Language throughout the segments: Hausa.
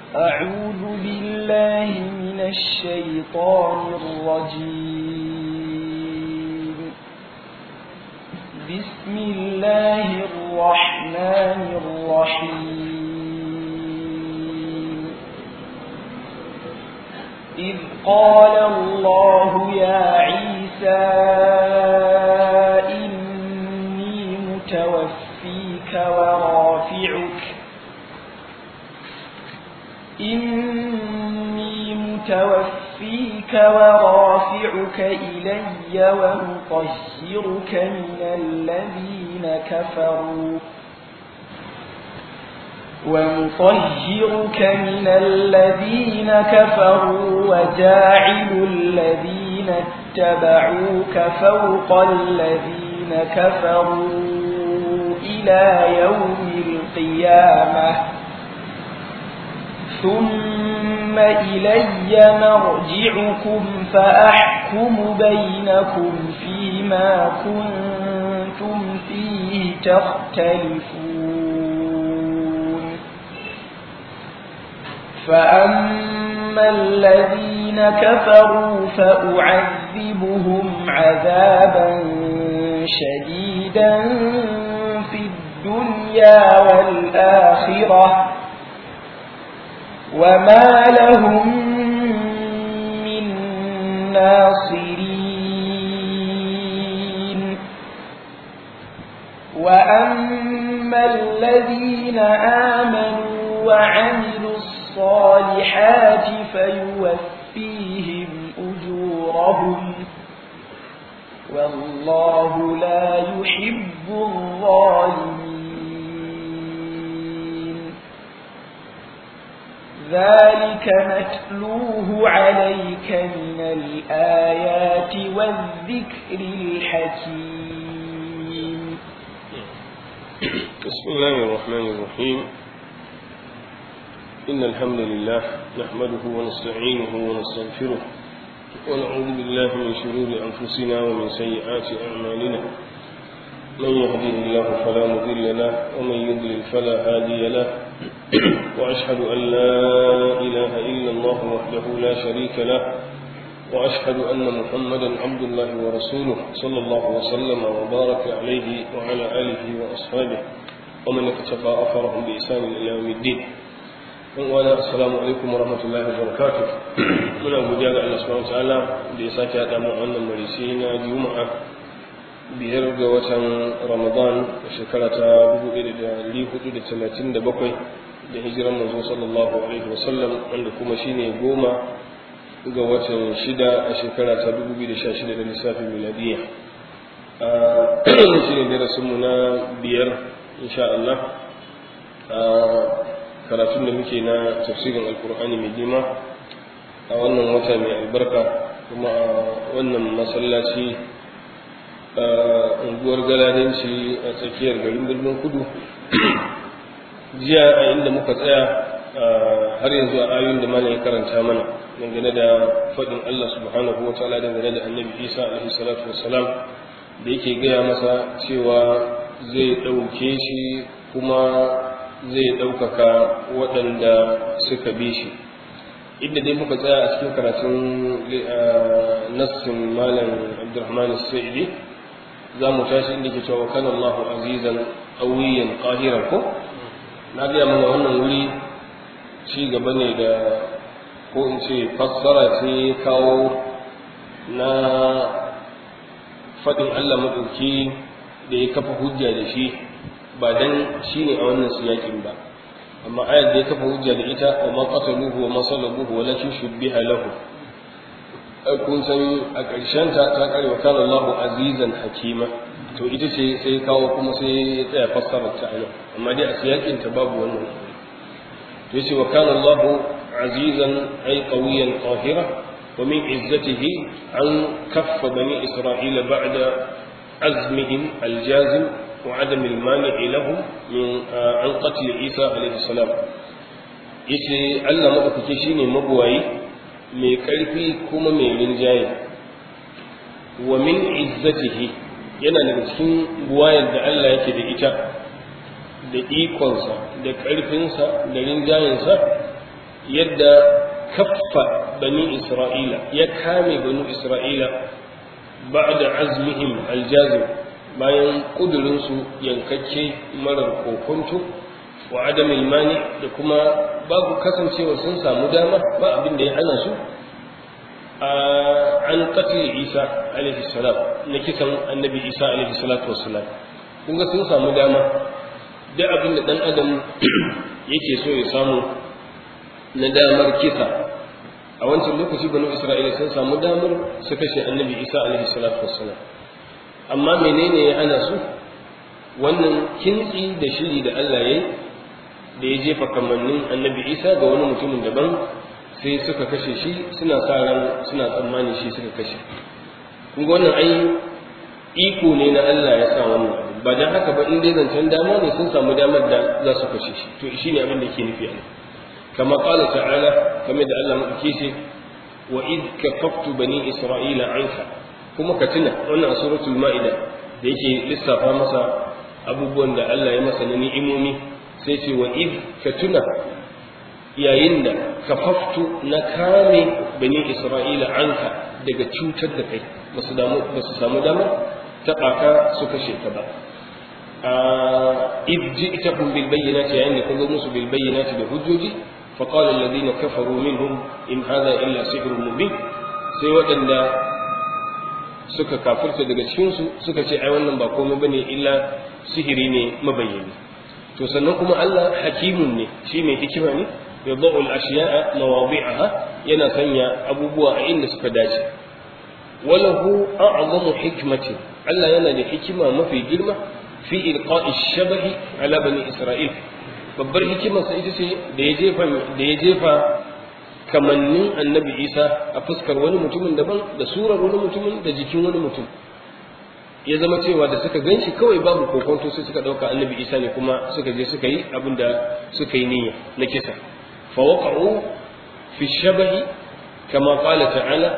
أعوذ بالله من الشيطان الرجيم بسم الله الرحمن الرحيم إذ قال الله يا عيسى إني متوفيك ورافعك إني متوفيك ورافعك إلي ومطهرك من الذين كفروا ومطهرك من الذين كفروا وجاعل الذين اتبعوك فوق الذين كفروا إلى يوم القيامة ثم إلي مرجعكم فأحكم بينكم فيما كنتم فيه تختلفون فأما الذين كفروا فأعذبهم عذابا شديدا في الدنيا والآخرة وما لهم من ناصرين وأما الذين آمنوا وعملوا الصالحات فيوفيهم أجورهم والله لا يحب الظالمين ذلك نتلوه عليك من الآيات والذكر الحكيم بسم الله الرحمن الرحيم إن الحمد لله نحمده ونستعينه ونستغفره ونعوذ بالله من شرور أنفسنا ومن سيئات أعمالنا من يهده الله فلا مضل له ومن يضلل فلا هادي له وأشهد أن لا إله إلا الله وحده لا شريك له وأشهد أن محمدا عبد الله ورسوله صلى الله وسلم وبارك عليه وعلى آله وأصحابه ومن اقتفى أثرهم بإحسان إلى يوم الدين وانا السلام alaikum warahmatullahi wabarakatuh muna godiya ga Allah subhanahu wataala da ya sake haɗa mu wannan marisi na juma'a biyar ga watan ramadan shekara ta 1437 da hijiran manzo sallallahu alaihi wasallam wanda kuma shine goma ga watan shida a shekara ta 2016 da lissafin miladiyya shi ne darasinmu na biyar insha Allah karatun da muke na tafsirin alkur'ani mai girma a wannan wata mai albarka kuma a wannan masallaci a unguwar galadanci a tsakiyar garin birnin kudu jiya a inda muka tsaya har yanzu a ayoyin da malam ya karanta mana dangane da faɗin Allah subhanahu wa ta'ala dangane da annabi Isa alaihi salatu wassalam da yake gaya masa cewa zai ɗauke shi kuma zai ɗaukaka waɗanda suka bi shi inda dai muka tsaya a cikin karatun nassin malam abdurrahman sa'idi za mu tashi inda ke cewa kana allahu azizan qawiyan qahiran ko na gaya mana wannan wuri ci gaba ne da ko in ce fassara ce kawo na faɗin allah maɗauki da ya kafa hujja da shi ba dan shine a wannan siyakin ba amma ayar da ya kafa hujja da ita wa ma qataluhu wa ma salabuhu wa lakin shubbiha lahu kun san a ƙarshen ta ta kare wa kana Allahu azizan hakima to ita ce sai kawo kuma sai ya tsaya fassarar ta anan amma dai a siyakin ta babu wannan to yace wa kana Allahu azizan ay qawiyan qahira wa min izzatihi an kaffa bani isra'ila ba'da azmihim aljazim وعدم المانع لهم من عن قتل عيسى عليه السلام yace Allah maɗaukaki shine mabuwayi mai ƙarfi kuma mai rinjaye wa min izzatihi yana daga cikin buwayar da Allah yake da ita da ikonsa da ƙarfinsa da rinjayensa yadda kaffa bani isra'ila ya kame bani isra'ila ba'da azmihim aljazim bayan kudurinsu yankakke marar kokonto wa adamil mani da kuma babu kasancewa sun samu dama ba abin da ya hana su an qatl isa alaihi salam na kisan annabi isa alaihi salatu wassalam kun ga sun samu dama duk abin da dan adam yake so ya samu na damar kisa a wancan lokaci banu isra'ila sun samu damar su kashe annabi isa alaihi salatu wassalam amma menene ya hana su wannan kintsi da shiri da Allah ya yi da ya jefa kamannin annabi isa ga wani mutumin daban sai suka kashe shi suna sa ran suna tsammani shi suka kashe kun ga wannan ai iko ne na Allah ya sa wannan abu ba dan haka ba in dai zancen dama ne sun samu damar da za su kashe shi to shine abin da yake nufi a kama qala ta'ala kamar da Allah madauke shi wa id kafaftu bani isra'ila anka kuma ka tuna wannan suratul ma'ida da yake lissafa masa abubuwan da Allah ya masa na ni'imomi sai ce wa id ka tuna yayin da kafaftu na kame bani isra'ila anka daga cutar da kai ba su samu damar taɓa ka su kashe ka ba id ji'takum bil bayyinati yayin da kun musu bil bayyinati da hujjoji fa qala alladhina kafaru minhum in hadha illa sihrun mubin sai waɗanda suka kafirta daga cikin su suka ce ai wannan ba komai bane illa sihiri ne mabayyani to sannan kuma Allah hakimun ne shi mai hikima ne yadau al-ashiya'a mawadi'aha yana sanya abubuwa a inda suka dace walahu a'zamu hikmatin Allah yana da hikima mafi girma fi ilqa'i shabahi ala bani isra'il babbar hikimar sa ita ce da ya jefa da ya jefa kamannin annabi Isa a fuskar wani mutumin daban da surar wani mutumin da jikin wani mutum ya zama cewa da suka ganshi kawai babu kokonto sai suka dauka annabi Isa ne kuma suka je suka yi abin da suka yi niyya na kisa fa waqa'u fi shabahi kama qala ta'ala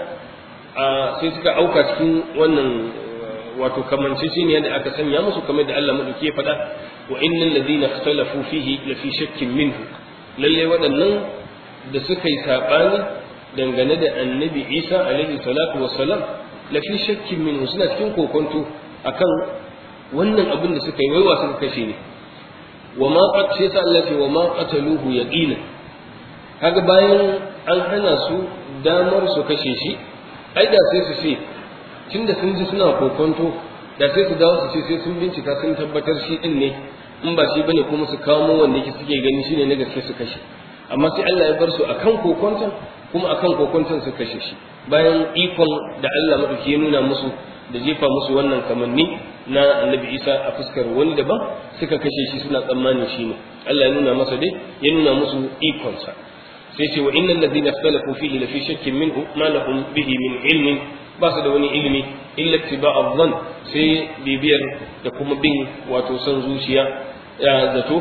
sai suka auka cikin wannan wato kamanceceniya da aka sanya musu kamar da Allah madauki ya faɗa wa innal ladina ikhtalafu fihi la fi shakkin minhu lalle waɗannan da suka yi sabani dangane da annabi Isa alaihi salatu wassalam la fi shakkin minhu suna cikin kokonto akan wannan abin da suka yi waiwa suka kashe ne wa ma qad sai sa Allah ce wa ma qataluhu yaqina kaga bayan an hana su damar su kashe shi ai da sai su ce tunda sun ji suna kokonto da sai su dawo su ce sai sun bincika sun tabbatar shi din ne in ba shi bane kuma su kawo wanda yake suke gani shine na gaske su kashe amma sai Allah ya bar su akan kokonton kuma akan kokonton su kashe shi bayan ikon da Allah madauki ya nuna musu da jefa musu wannan kamanni na annabi Isa a fuskar wani daban suka kashe shi suna tsammanin shi ne Allah ya nuna masa dai ya nuna musu ikonsa sai ce wa innal ladina ikhtalafu fihi la fi shakkin minhu ma lahum bihi min ilmin ba su da wani ilimi illa ittiba'a dhann sai bibiyar da kuma bin wato san zuciya ya zato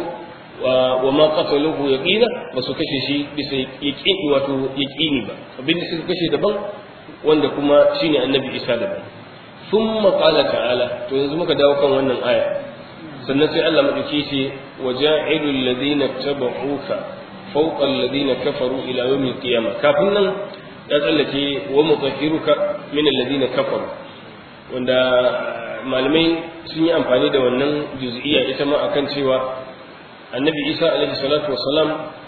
wa ma qataluhu yaqina ba su kashe shi bisa yaqini wato yaqini ba abin da suka kashe daban wanda kuma shine annabi Isa daban thumma qala ta'ala to yanzu muka dawo kan wannan aya sannan sai Allah madauki ce waja'ilul ladina tabauka فوق الذين كفروا إلى يوم القيامة كافنا يتسلك ومطهرك من الذين كفروا wanda malamai sun yi amfani da wannan juz'iyya ita ma akan cewa annabi isa alaihi salatu wasalam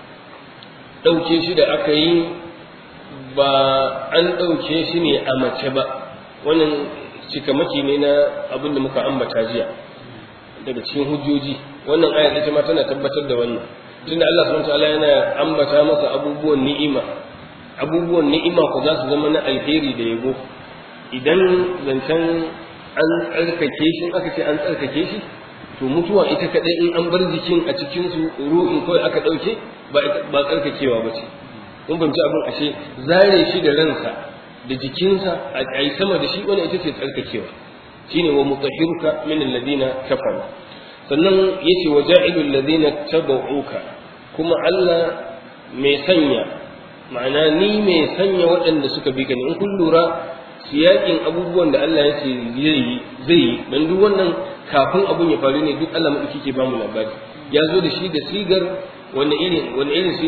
ɗauke shi da aka yi ba an ɗauke shi ne a mace ba wannan cikamaki ne na abin da muka ambata jiya daga cikin hujjoji wannan aya ita ma tana tabbatar da wannan tunda Allah subhanahu wataala yana ambata masa abubuwan ni'ima abubuwan ni'ima ko za su zama na alheri da yabo idan zancen an tsarkake shi aka ce an tsarkake shi to mutuwa ita kadai in an bar jikin a cikin su ru'in kawai aka dauke ba ba tsarkakewa ba ce kun fahimci abin ashe zare shi da ransa da jikinsa a yi sama da shi wannan ita ce tsarkakewa shine wa mutahhiruka min alladhina kafaru sannan yace wa ja'ilul ladina tabauka kuma Allah mai sanya ma'ana ni mai sanya waɗanda suka bi ka ne in kun lura siyakin abubuwan da Allah ya ce zai yi zai yi dan duk wannan kafin abun ya faru ne duk Allah madauki ke ba mu labari ya zo da shi da sigar wani irin wani irin siga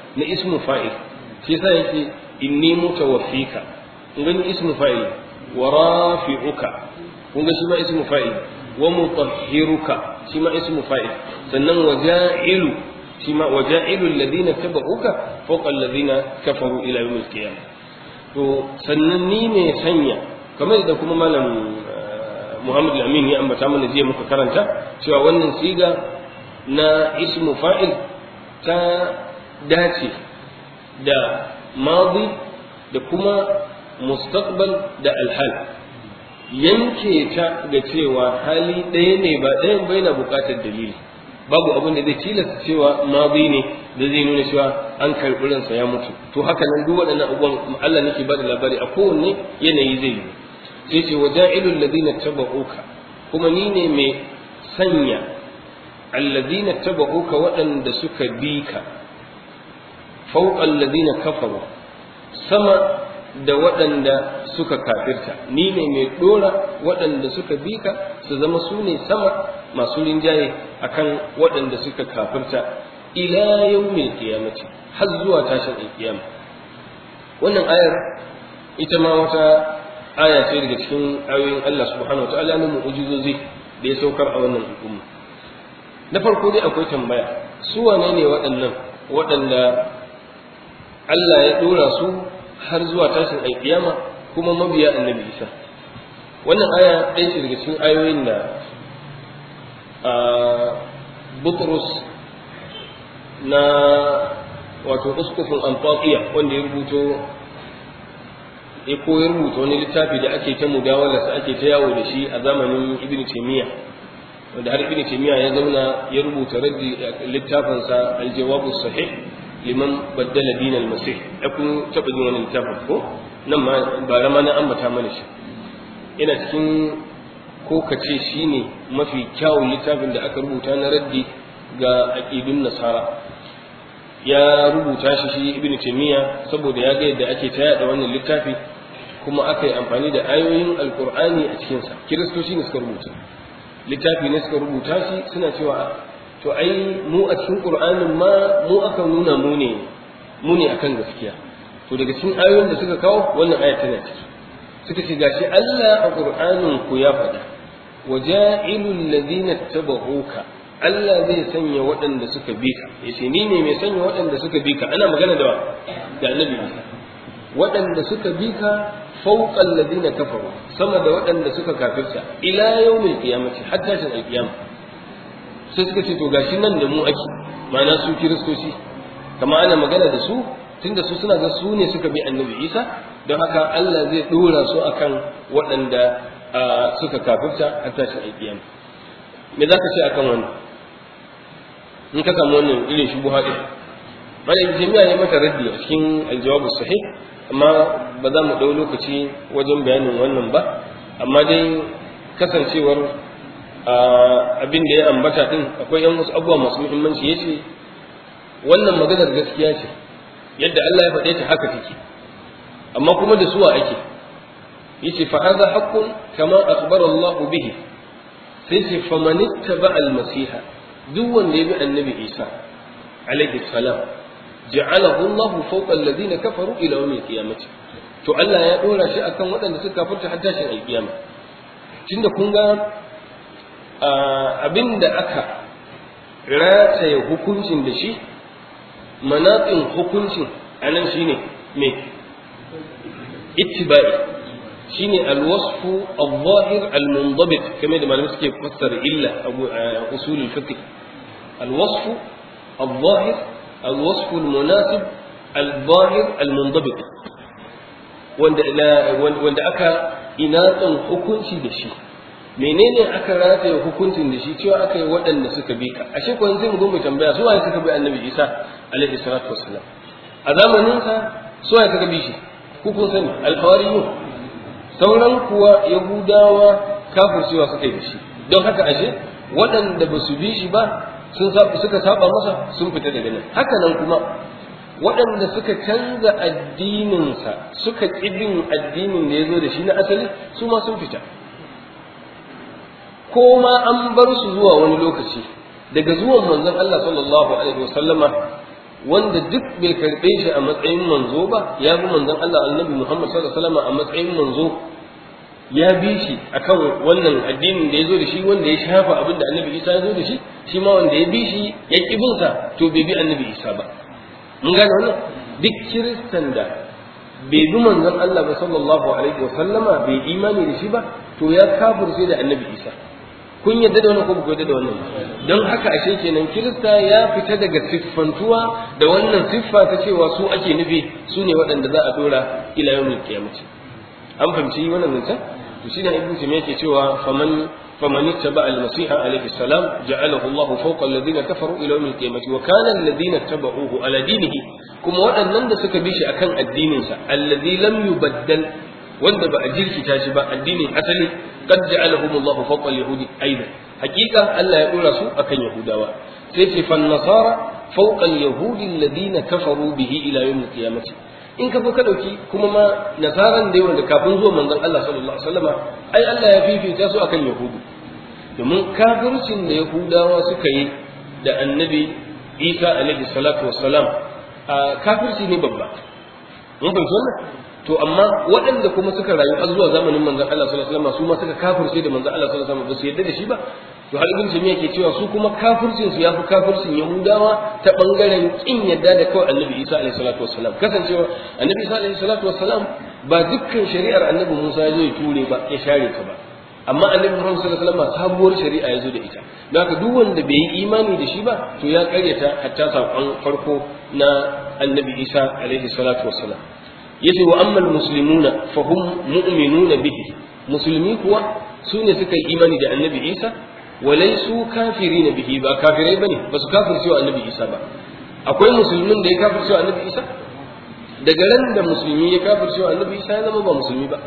na ismu fa'il shi yasa yake inni mutawaffika kun gani ismu fa'il wa rafi'uka kun ga shi ma ismu fa'il wa mutahhiruka shi ma ismu fa'il sannan wa ja'ilu shi ma wa ja'ilu alladhina tabauka fawqa alladhina kafaru ila yawm al-qiyamah to sannan ni ne sanya kamar da kuma malam Muhammad al-Amin ya ambata mana jiya muka karanta cewa wannan siga na ismu fa'il ta dace da madi da kuma mustaqbal da alhal yanke ta ga cewa hali ɗaya ne ba ɗayan bai na buƙatar dalili babu abin da zai tilasta cewa madi ne da zai nuna cewa an karɓi ransa ya mutu to haka nan duk waɗannan abubuwan Allah nake ba da labari a kowanne yanayi zai yi sai ce wa ja'ilul ladina tabauka kuma ni ne mai sanya alladina tabauka waɗanda suka bi ka fawqa alladina kafaru sama da waɗanda suka kafirta ni ne mai ɗora waɗanda suka bi ka su zama su ne sama masu rinjaye akan waɗanda suka kafirta ila yawmil qiyamati har zuwa tashin alkiyama wannan ayar ita ma wata aya ce daga cikin ayoyin Allah subhanahu wa ta'ala na mu'ujizozi da ya saukar a wannan al'umma na farko dai akwai tambaya su wane ne waɗannan waɗanda Allah ya ɗora su har zuwa tashin alƙiyama kuma mabiya annabi Isa wannan aya ɗaya ce daga cikin ayoyin da Butrus na wato uskufin Antakiya wanda ya rubuto ya koyar rubuta wani littafi da ake ta mudawalarsa ake ta yawo da shi a zamanin ibn taymiya wanda har ibn taymiya ya zauna ya rubuta raddi littafinsa aljawabu sahih liman baddala dinal masih ya kun taba jin wani littafin ko nan ma ba rama na ambata mana shi ina cikin ko kace shine mafi kyawun littafin da aka rubuta na raddi ga aqidun nasara ya rubuta shi shi ibn taymiya saboda ya ga yadda ake ta yada wannan littafi kuma aka yi amfani da ayoyin alkur'ani a cikinsa kiristoci ne suka rubuta littafi ne suka rubuta shi suna cewa to ai mu a cikin qur'anin ma mu aka nuna mu ne mu ne akan gaskiya to daga cikin ayoyin da suka kawo wannan aya tana ciki suka ce gashi Allah a qur'anin ku ya faɗa waja'ilul ladina tabauka Allah zai sanya waɗanda suka bi ka yace ni ne mai sanya waɗanda suka bi ka ana magana da da annabi Isa waɗanda suka bi ka fawqa alladhina kafaru sama da waɗanda suka kafirta ila yawmil qiyamati hatta shin alqiyama sai suka ce to gashi nan da mu ake ma'ana su kiristoci kama ana magana da su tunda su suna ga su ne suka bi annabi Isa don haka Allah zai dora su akan waɗanda suka kafirta hatta shin alqiyama me za ka ce akan wannan in ka samu wannan irin shubuha din malam jami'a ya mata raddi a cikin aljawabu sahih amma ba za mu ɗau lokaci wajen bayanin wannan ba amma dai kasancewar abin da ya ambata din akwai yan wasu abubuwa masu muhimmanci ya ce wannan maganar gaskiya ce yadda Allah ya faɗe ta haka take amma kuma da suwa ake yace fa hadha haqqun kama akhbara Allah bihi sai ce faman ittaba al-masiha duk wanda ya bi annabi Isa alaihi salam ja'alahu Allah fawqa alladhina kafaru ila yawm al-qiyamah to Allah ya dora shi akan waɗanda suka kafirta har tashin al-qiyama tunda kun ga abinda aka rataye hukuncin da shi manatsin hukuncin anan shine me ittiba'i shine alwasfu al-zahir al-mundabit kamar da malamai suke fassara illa a usul al-fiqh alwasfu al-zahir alwasfu al-munasib al-zahir al-mundabit wanda wanda aka inatsan hukunci da shi menene aka rataye hukuncin da shi cewa aka yi waɗanda suka bi ka ashe ko sai mu zo mu tambaya su waye suka bi annabi Isa alaihi salatu wassalam a zamanin sa su waye suka bi shi ku kun sani al-hawariyun sauran kuwa yahudawa kafircewa suka yi da shi don haka ashe waɗanda ba su bi shi ba sun suka saba masa sun fita daga nan haka nan kuma waɗanda suka canza addininsa suka ƙibin addinin da ya zo da shi na asali su ma sun fita ko ma an bar su zuwa wani lokaci daga zuwan manzon Allah sallallahu alaihi wasallama wanda duk bai karɓe shi a matsayin manzo ba ya bi manzon Allah annabi Muhammad sallallahu alaihi wasallam a matsayin manzo ya bi shi akan wannan addinin da ya zo da shi wanda ya shafa abin da annabi Isa ya zo da shi shi ma wanda ya bi shi ya ƙi bin sa to bai bi annabi Isa ba mun gane wannan duk kiristan da bai bi manzon Allah ba sallallahu alaihi wasallama bai imani da shi ba to ya kafirce da annabi Isa kun yadda da wannan ko ku yadda da wannan don haka ashe kenan kirista ya fita daga siffantuwa da wannan siffa ta cewa su ake nufi su ne waɗanda za a dora ila yawmin qiyamati an fahimci wannan zancen to shine ibnu taymiya yake cewa faman faman ittaba al-masiha alayhi salam ja'alahu Allah fawqa alladhina kafaru ila yawm al-qiyamah wa kana alladhina tabauhu ala dinihi kuma waɗannan da suka bi shi akan addinin sa alladhi lam yubaddal wanda ba a jirkita shi ba addinin asali qad ja'alahum Allah fawqa al-yahudi aidan hakika Allah ya dora su akan yahudawa sai ce fan nasara fawqa al-yahudi alladhina kafaru bihi ila yawm al-qiyamah in ka ka dauki kuma ma nasaran da wanda kafin zuwa manzon Allah sallallahu alaihi wasallama ai Allah ya fifita su akan yahudu domin kafircin da yahudawa suka yi da annabi Isa alaihi salatu wassalam kafirci ne babba mun fahimci wannan to amma waɗanda kuma suka rayu har zuwa zamanin manzon Allah sallallahu alaihi wasallam su ma suka kafirce da manzon Allah sallallahu alaihi wasallam ba su yarda da shi ba to har ibn jami'a ke cewa su kuma kafircin su yafi kafircin yahudawa ta bangaren kin yadda da kawai annabi Isa alaihi salatu wassalam kasancewa annabi Isa alaihi salatu wassalam ba dukkan shari'ar annabi Musa ya zo ya ture ba ya share ta ba amma annabi Muhammad sallallahu alaihi wasallam sabuwar shari'a ya zo da ita don haka duk wanda bai yi imani da shi ba to ya karyata hatta sakon farko na annabi Isa alaihi salatu wassalam yace wa ammal muslimuna fa hum mu'minuna bihi musulmi kuwa su ne suka yi imani da annabi Isa walaisu kafirina bihi ba kafirai bane ba su kafirce wa annabi Isa ba akwai musulmin da ya kafirce wa annabi Isa daga ran da musulmi ya kafirce wa annabi Isa ya zama ba musulmi ba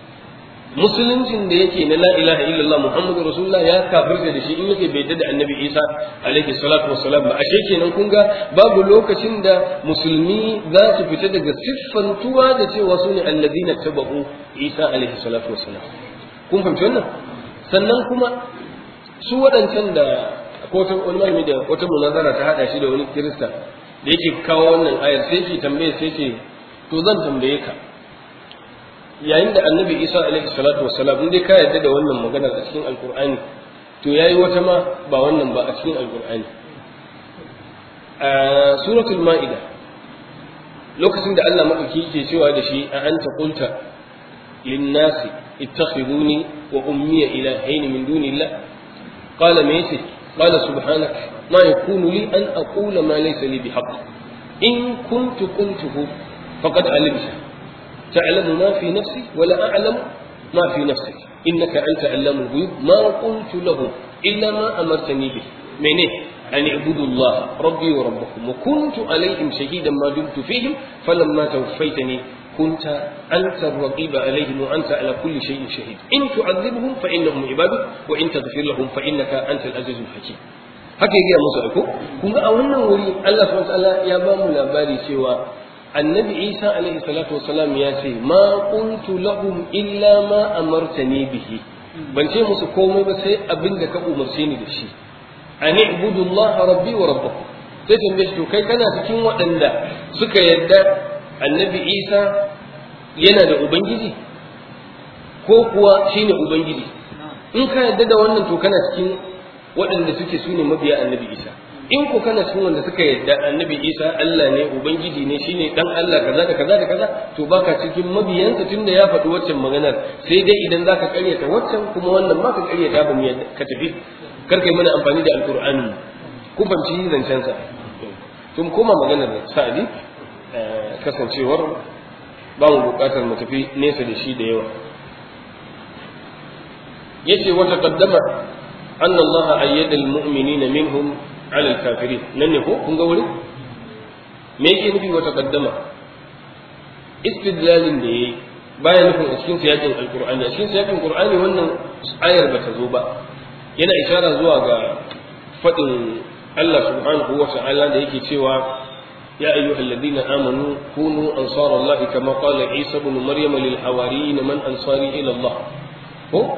musuluncin da yake na la ilaha illallah muhammadu rasulullah ya kafirta da shi in yake bai da annabi isa alaihi salatu wassalam ba ashe kenan kun ga babu lokacin da musulmi za su fita daga siffantuwa da cewa su ne alladina tabau isa alaihi salatu wassalam kun fahimci wannan sannan kuma su waɗancan da ko ta wani malami da wata munazara ta hada shi da wani kirista da yake kawo wannan ayar sai ke tambaye sai ce to zan tambaye ka yayin da annabi isa alaihi salatu wassalam in dai ka yarda da wannan maganar a cikin alkur'ani to yayi wata ma ba wannan ba a cikin alkur'ani a suratul ma'ida lokacin da Allah madauki yake cewa da shi a anta qulta lin-nasi ittakhiduni wa ummiya ilahayn min dunillah qala ma yace qala subhanak ma yakunu li an aqula ma laysa li bihaqq in kuntu qultuhu faqad alimta تعلم ما في نفسي ولا أعلم ما في نفسك إنك أنت علام الغيوب ما قلت لهم إلا ما أمرتني به منه أن اعبدوا الله ربي وربكم وكنت عليهم شهيدا ما دمت فيهم فلما توفيتني كنت أنت الرقيب عليهم وأنت على كل شيء شهيد إن تعذبهم فإنهم عبادك وإن تغفر لهم فإنك أنت العزيز الحكيم haka ya gaya musu aiko kun ga a wannan wuri Allah subhanahu wa ta'ala ya ba mu labari cewa annabi isa alaihi salatu wasalam ya ce ma qultu lahum illa ma amartani bihi ban ce musu komai ba sai abin da ka umarce ni da shi an ibudu allah rabbi wa rabbakum sai tambaye shi to kai kana cikin waɗanda suka yadda annabi isa yana da ubangiji ko kuwa shine ubangiji in ka yadda da wannan to kana cikin waɗanda suke su ne mabiya annabi isa in ko kana cikin wanda suka yadda annabi isa Allah ne ubangiji ne shine dan Allah kaza da kaza da kaza to baka cikin mabiyansa tunda ya faɗi waccan maganar sai dai idan zaka karyata waccan kuma wannan ma ka karyata ba mu yadda ka tafi kar kai mana amfani da alqur'ani kun fahimci zancen sa to mu koma maganar sa'adi kasancewar ba mu buƙatar mu tafi nesa da shi da yawa yace wata qaddama أن الله أيد المؤمنين منهم على الكافرين نن هو كن قولي me yake nufi wata kaddama istidlalin da yayi baya nufin a cikin siyakin alqur'ani a cikin siyakin qur'ani wannan ayar ba ta zo ba yana ishara zuwa ga fadin Allah subhanahu wa ta'ala da yake cewa ya ayyuhal ladina amanu kunu ansarallahi kama qala isa ibn maryam lil hawariyin man ansari ila Allah ko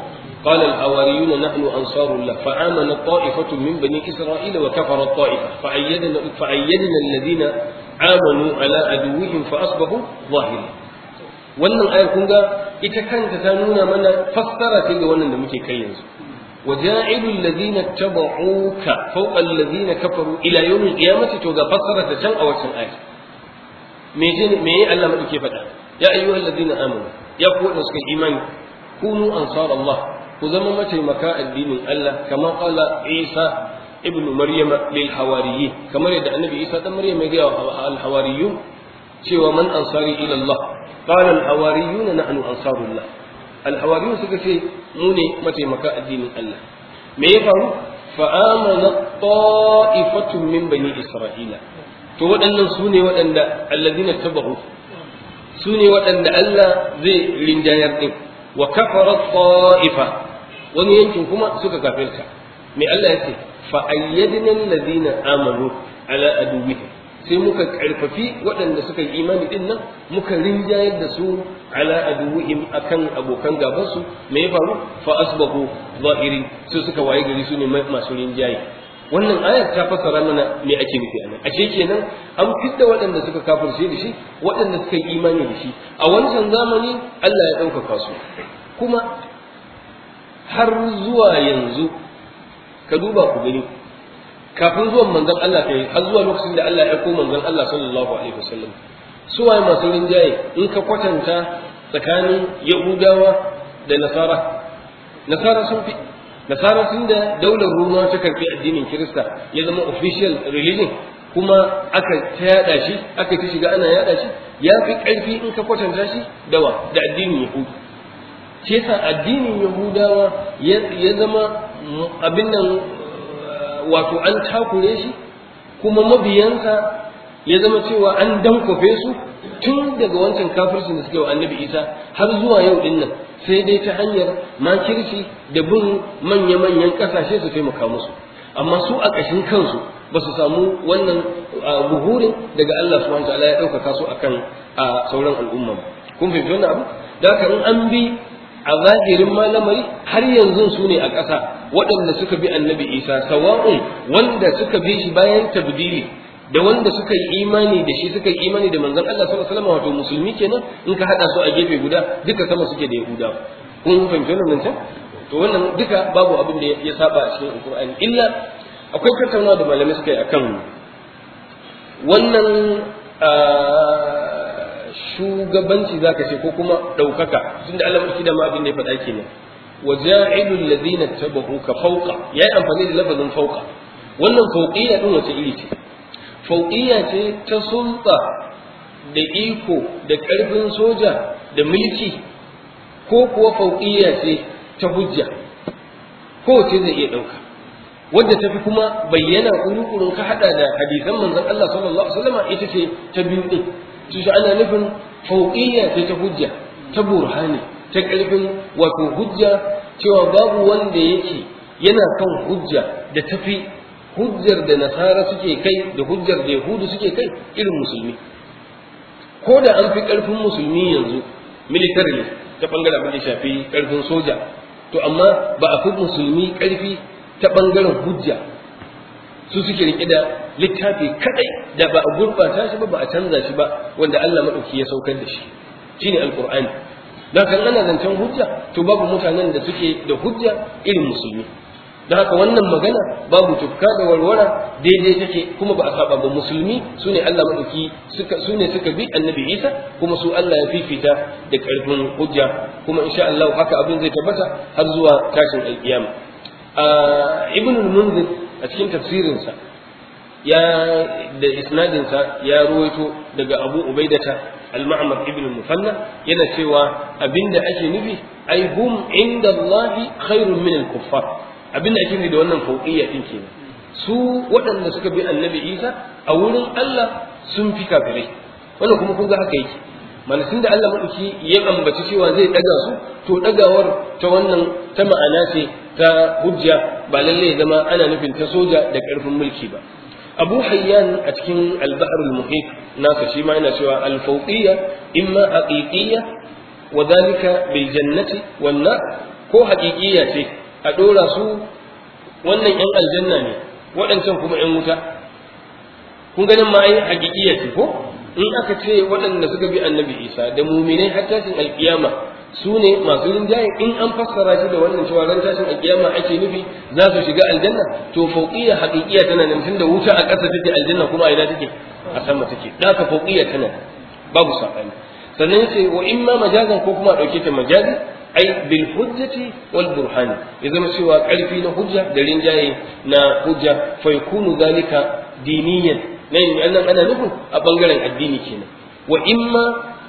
قال الحواريون نحن أنصار الله فآمن طائفة من بني إسرائيل وكفر الطائفة فأيدنا, فأيدنا الذين آمنوا على عدوهم فأصبحوا ظاهرين wannan ayar kun ga ita kanta ta nuna mana fassara ce ga wannan da muke kai yanzu وجاعل الذين اتبعوك فوق الذين كفروا الى يوم القيامه to ga fassara ta can a wancan ayar me me Allah madauke faɗa ya ayyuhal ladina amanu ya ku da suka imani kunu ansar Allah ku zama mataimaka addinin Allah kama qala Isa ibn Maryam lil hawariyyin kamar yadda annabi Isa dan Maryam ya ga al hawariyun cewa man ansari ila Allah qala al hawariyun nahnu ansarullah al hawariyun suka ce mu ne mataimaka addinin Allah me ya faru fa amana ta'ifatun min bani isra'ila to waɗannan su ne waɗanda alladina tabahu su ne waɗanda Allah zai rinjayar din wa kafara ta'ifa wani yankin kuma suka kafirta me Allah ya ce fa ayyadna alladhina amanu ala aduwwihim sai muka karfafi waɗanda suka yi imani din nan muka rinjayar da su ala aduwwihim akan abokan gaban su me ya faru fa asbahu zahiri su suka waye gari su ne masu rinjaye wannan ayar ta fassara mana me ake nufi anan ashe kenan an fitta waɗanda suka kafirce da shi waɗanda suka yi imani da shi a wancan zamani Allah ya ɗaukaka su kuma har zuwa yanzu ka duba ku gani kafin zuwan manzon Allah kai har zuwa lokacin da Allah ya aiko manzon Allah sallallahu alaihi wasallam su waye masu rinjaye in ka kwatanta tsakanin Yahudawa da Nasara Nasara sun fi Nasara tun da daular Roma ta karbi addinin Kirista ya zama official religion kuma aka ta yada shi aka ta shiga ana yada shi ya fi ƙarfi in ka kwatanta shi dawa da addinin Yahudu shi yasa addinin Yahudawa ya zama abin nan wato an takure shi kuma mabiyansa ya zama cewa an dankofe su tun daga wancan kafircin da suke wa annabi isa har zuwa yau din nan sai dai ta hanyar makirci da bin manya-manyan kasashe su taimaka musu amma su a ƙashin kansu ba su samu wannan buhurin daga Allah subhanahu ta'ala ya ɗaukaka su akan sauran al'umma kun fahimci wannan abu da haka in an bi a zahirin malamari har yanzu su ne a ƙasa waɗanda suka bi annabi isa sawa'un wanda suka bi shi bayan tabdili da wanda suka yi imani da shi suka yi imani da manzon Allah sallallahu alaihi wasallam wato musulmi kenan in ka hada su a gefe guda duka sama suke da yahuda kun fahimci wannan can to wannan duka babu abin da ya saba a cikin alqur'ani illa akwai tattaunawa da malamai suka yi akan wannan shugabanci zaka ce ko kuma ɗaukaka tunda Allah mulki da ma abin da ya faɗa kenan wa ja'ilul ladina tabahuka fawqa yayi amfani da lafazin fawqa wannan fawqiyya din wace iri ce fawqiyya ce ta sulta da iko da ƙarfin soja da mulki ko kuwa fawqiyya ce ta hujja ko ce zai iya ɗauka wadda tafi kuma bayyana kuru-kurun ka hada da hadisan manzon Allah sallallahu alaihi wasallam ita ce ta biyu din to shi ana nufin fauqiyya ce ta hujja ta burhani ta karfin wato hujja cewa babu wanda yake yana kan hujja da tafi hujjar da nasara suke kai da hujjar da yahudu suke kai irin musulmi ko da an fi karfin musulmi yanzu militarily ta bangaren abin da shafi karfin soja to amma ba a fi musulmi karfi ta bangaren hujja su suke rike da littafi kadai da ba a gurbata shi ba ba a canza shi ba wanda Allah madauki ya saukar da shi shine alqur'ani dan kan ana zancen hujja to babu mutanen da suke da hujja irin musulmi dan haka wannan magana babu tufka da warwara daidai take kuma ba a saba ba musulmi sune Allah madauki suka sune suka bi annabi Isa kuma su Allah ya fifita da karfin hujja kuma insha Allah haka abin zai tabbata har zuwa tashin alkiyama ibn al-munzir a cikin tafsirinsa ya da isnadinsa ya ruwaito daga abu ubaidata al-ma'mar ibn mufanna yana cewa abinda ake nufi ai hum inda Allah khairun min al-kuffar abinda ake nufi da wannan fauqiyya din kenan su waɗanda suka bi annabi Isa a wurin Allah sun fi kafirai wannan kuma kun ga haka yake malasin da Allah madauki ya ambaci cewa zai daga su to dagawar ta wannan ta ma'ana ce ta hujja ba lalle ya zama ana nufin ta soja da karfin mulki ba abu hayyan a cikin al-bahr al-muhit nasa shi ma yana cewa al-fawqiyya imma haqiqiyya wa dhalika bil jannati wan nar ko haƙiƙiya ce a ɗora su wannan ‘yan aljanna ne waɗancan kuma ‘yan wuta kun ganin ma ai haƙiƙiya ce ko in aka ce waɗanda suka bi annabi isa da muminai har tashin alƙiyama su ne masu rinjaye in an fassara shi da wannan cewa ran tashin alƙiyama ake nufi za su shiga aljanna to fauqiyya haƙiƙiya tana nan tunda wuta a ƙasa take aljanna kuma a ina take a sama take da ka fauqiyya tana babu saɓani sannan ce wa in ma majazan ko kuma a ɗauke ta majazi ai bil hujjati wal burhani ya zama cewa ƙarfi na hujja da rinjaye na hujja fa yakunu zalika diniyan nan nan ana nufin a bangaren addini kenan wa imma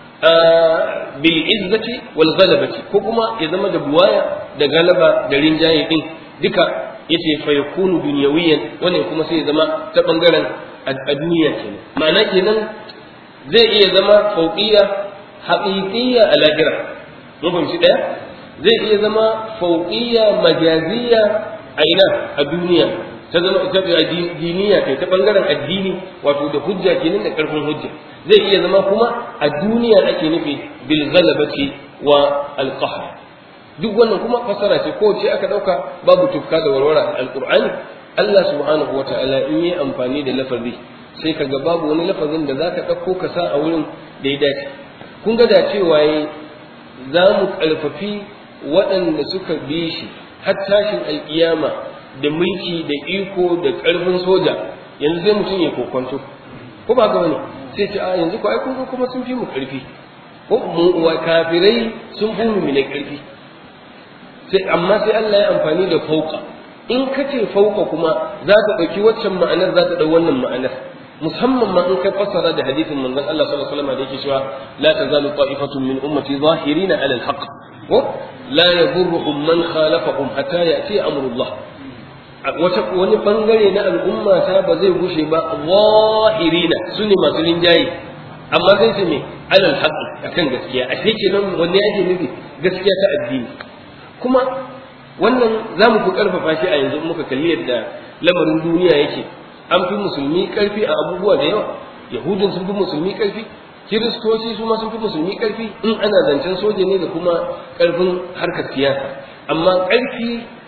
bil izzati wal ghalabati ko kuma ya zama da buwaya da galaba da rinjaye din duka yace fa yakunu dunyawiyan wannan kuma sai ya zama ta bangaren a duniya kenan ma'ana kenan zai iya zama fauqiyya haqiqiyya a lahira mun fahimci daya zai iya zama fauqiyya majaziyya a ina a duniya ta zama ta diniya kai ta bangaren addini wato da hujja kenan da karfin hujja zai iya zama kuma a duniya ake nufi bil ghalabati wa al qahr duk wannan kuma fasara ce ko ce aka dauka babu tufka da warwara alqur'ani Allah subhanahu wata'ala in yi amfani da lafazi sai kaga babu wani lafazin da zaka dauko ka sa a wurin da ya dace kun ga da cewa za mu karfafi waɗanda suka bi shi har tashin alkiyama da mulki da iko da ƙarfin soja yanzu sai mutum ya kokonto ko ba ga wani sai ce a yanzu ko ai kun kuma sun fi mu ƙarfi ko mu wa kafirai sun fi mu mai ƙarfi sai amma sai Allah ya amfani da fauka in ka ce fauka kuma za ta ɗauki waccan ma'anar za ta ɗau wannan ma'anar musamman ma in kai fassara da hadisin manzon Allah sallallahu alaihi wasallam da yake cewa la tazalu ta'ifatun min ummati zahirina ala al-haqq ko la yadurruhum man khalafahum hatta ya'ti amrullah wata wani bangare na al'umma ta ba zai gushe ba zahirina su ne masu rinjaye amma sai su me alal haqqi akan gaskiya a shi kenan wanne ake nufi gaskiya ta addini kuma wannan za mu fi karfafa shi a yanzu muka kalli yadda lamarin duniya yake an fi musulmi karfi a abubuwa da yawa yahudun sun fi musulmi karfi kiristoci su ma sun fi musulmi karfi in ana zancen soja ne da kuma karfin harkar siyasa amma karfi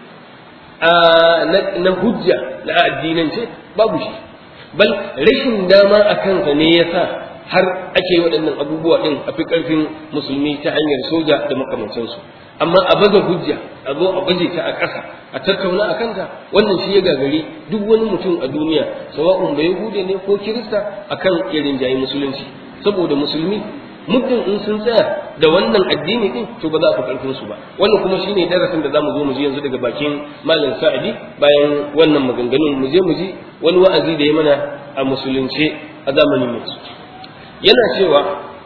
na hujja na addinance babu shi bal rashin dama a kansa ne ya sa har ake waɗannan abubuwa ɗin a fi ƙarfin musulmi ta hanyar soja da makamantansu amma a baza hujja a zo a baje ta a ƙasa a tattauna a kanta wannan shi ya gagari duk wani mutum a duniya sawa'un bai yahude ne ko kirista akan irin jayi musulunci saboda musulmi muddin in sun tsaya da wannan addini din to ba za a fi karfin su ba wannan kuma shine darasin da zamu zo mu ji yanzu daga bakin malam sa'idi bayan wannan maganganun mu je mu ji wani wa'azi da ya mana a musulunce a zamanin mu yana cewa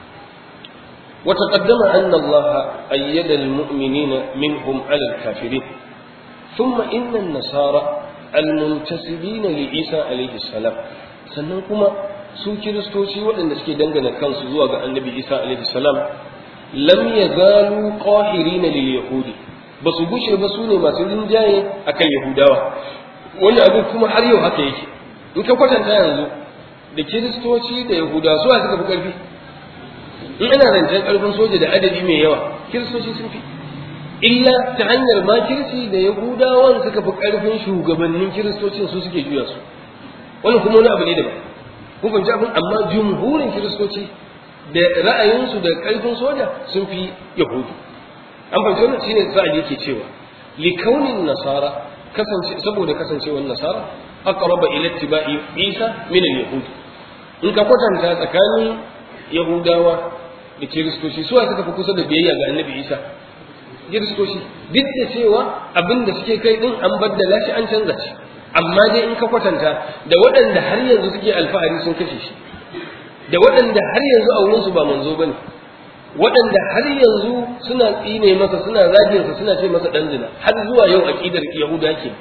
wa taqaddama anna Allah ayyada al-mu'minina minhum 'ala al-kafirin thumma inna an-nasara al-muntasibina li Isa alayhi salam sannan kuma su kiristoci waɗanda suke dangana kansu zuwa ga annabi isa alaihi salam lam yazalu qahirina lil yahudi ba su gushe ba su ne masu rinjaye akan yahudawa wani abu kuma har yau haka yake in ka kwatanta yanzu da kiristoci da yahudawa su suka fi karfi in ana rancen karfin soja da adadi mai yawa kiristoci sun fi illa ta hanyar makirci da yahudawan suka fi karfin shugabannin kiristocin su suke juya su wannan kuma wani abu ne daban kun fahimci abin amma jumhurin kiristoci da ra'ayinsu da karfin soja sun fi yahudu an fahimci wannan shine sa'ad yake cewa li kaunin nasara kasance saboda kasancewar nasara aqraba ila ittiba'i isa min al-yahud in ka kwatanta tsakanin yahudawa da kiristoci suwa suka fi kusa da biyayya ga annabi isa kiristoci duk da cewa abin da suke kai din an baddala shi an canza shi amma dai in ka kwatanta da waɗanda har yanzu suke alfahari sun kashe shi da waɗanda har yanzu a wurinsu ba manzo bane waɗanda har yanzu suna tsine masa suna zagin sa suna ce masa dan zina har zuwa yau aqidar yahuda ke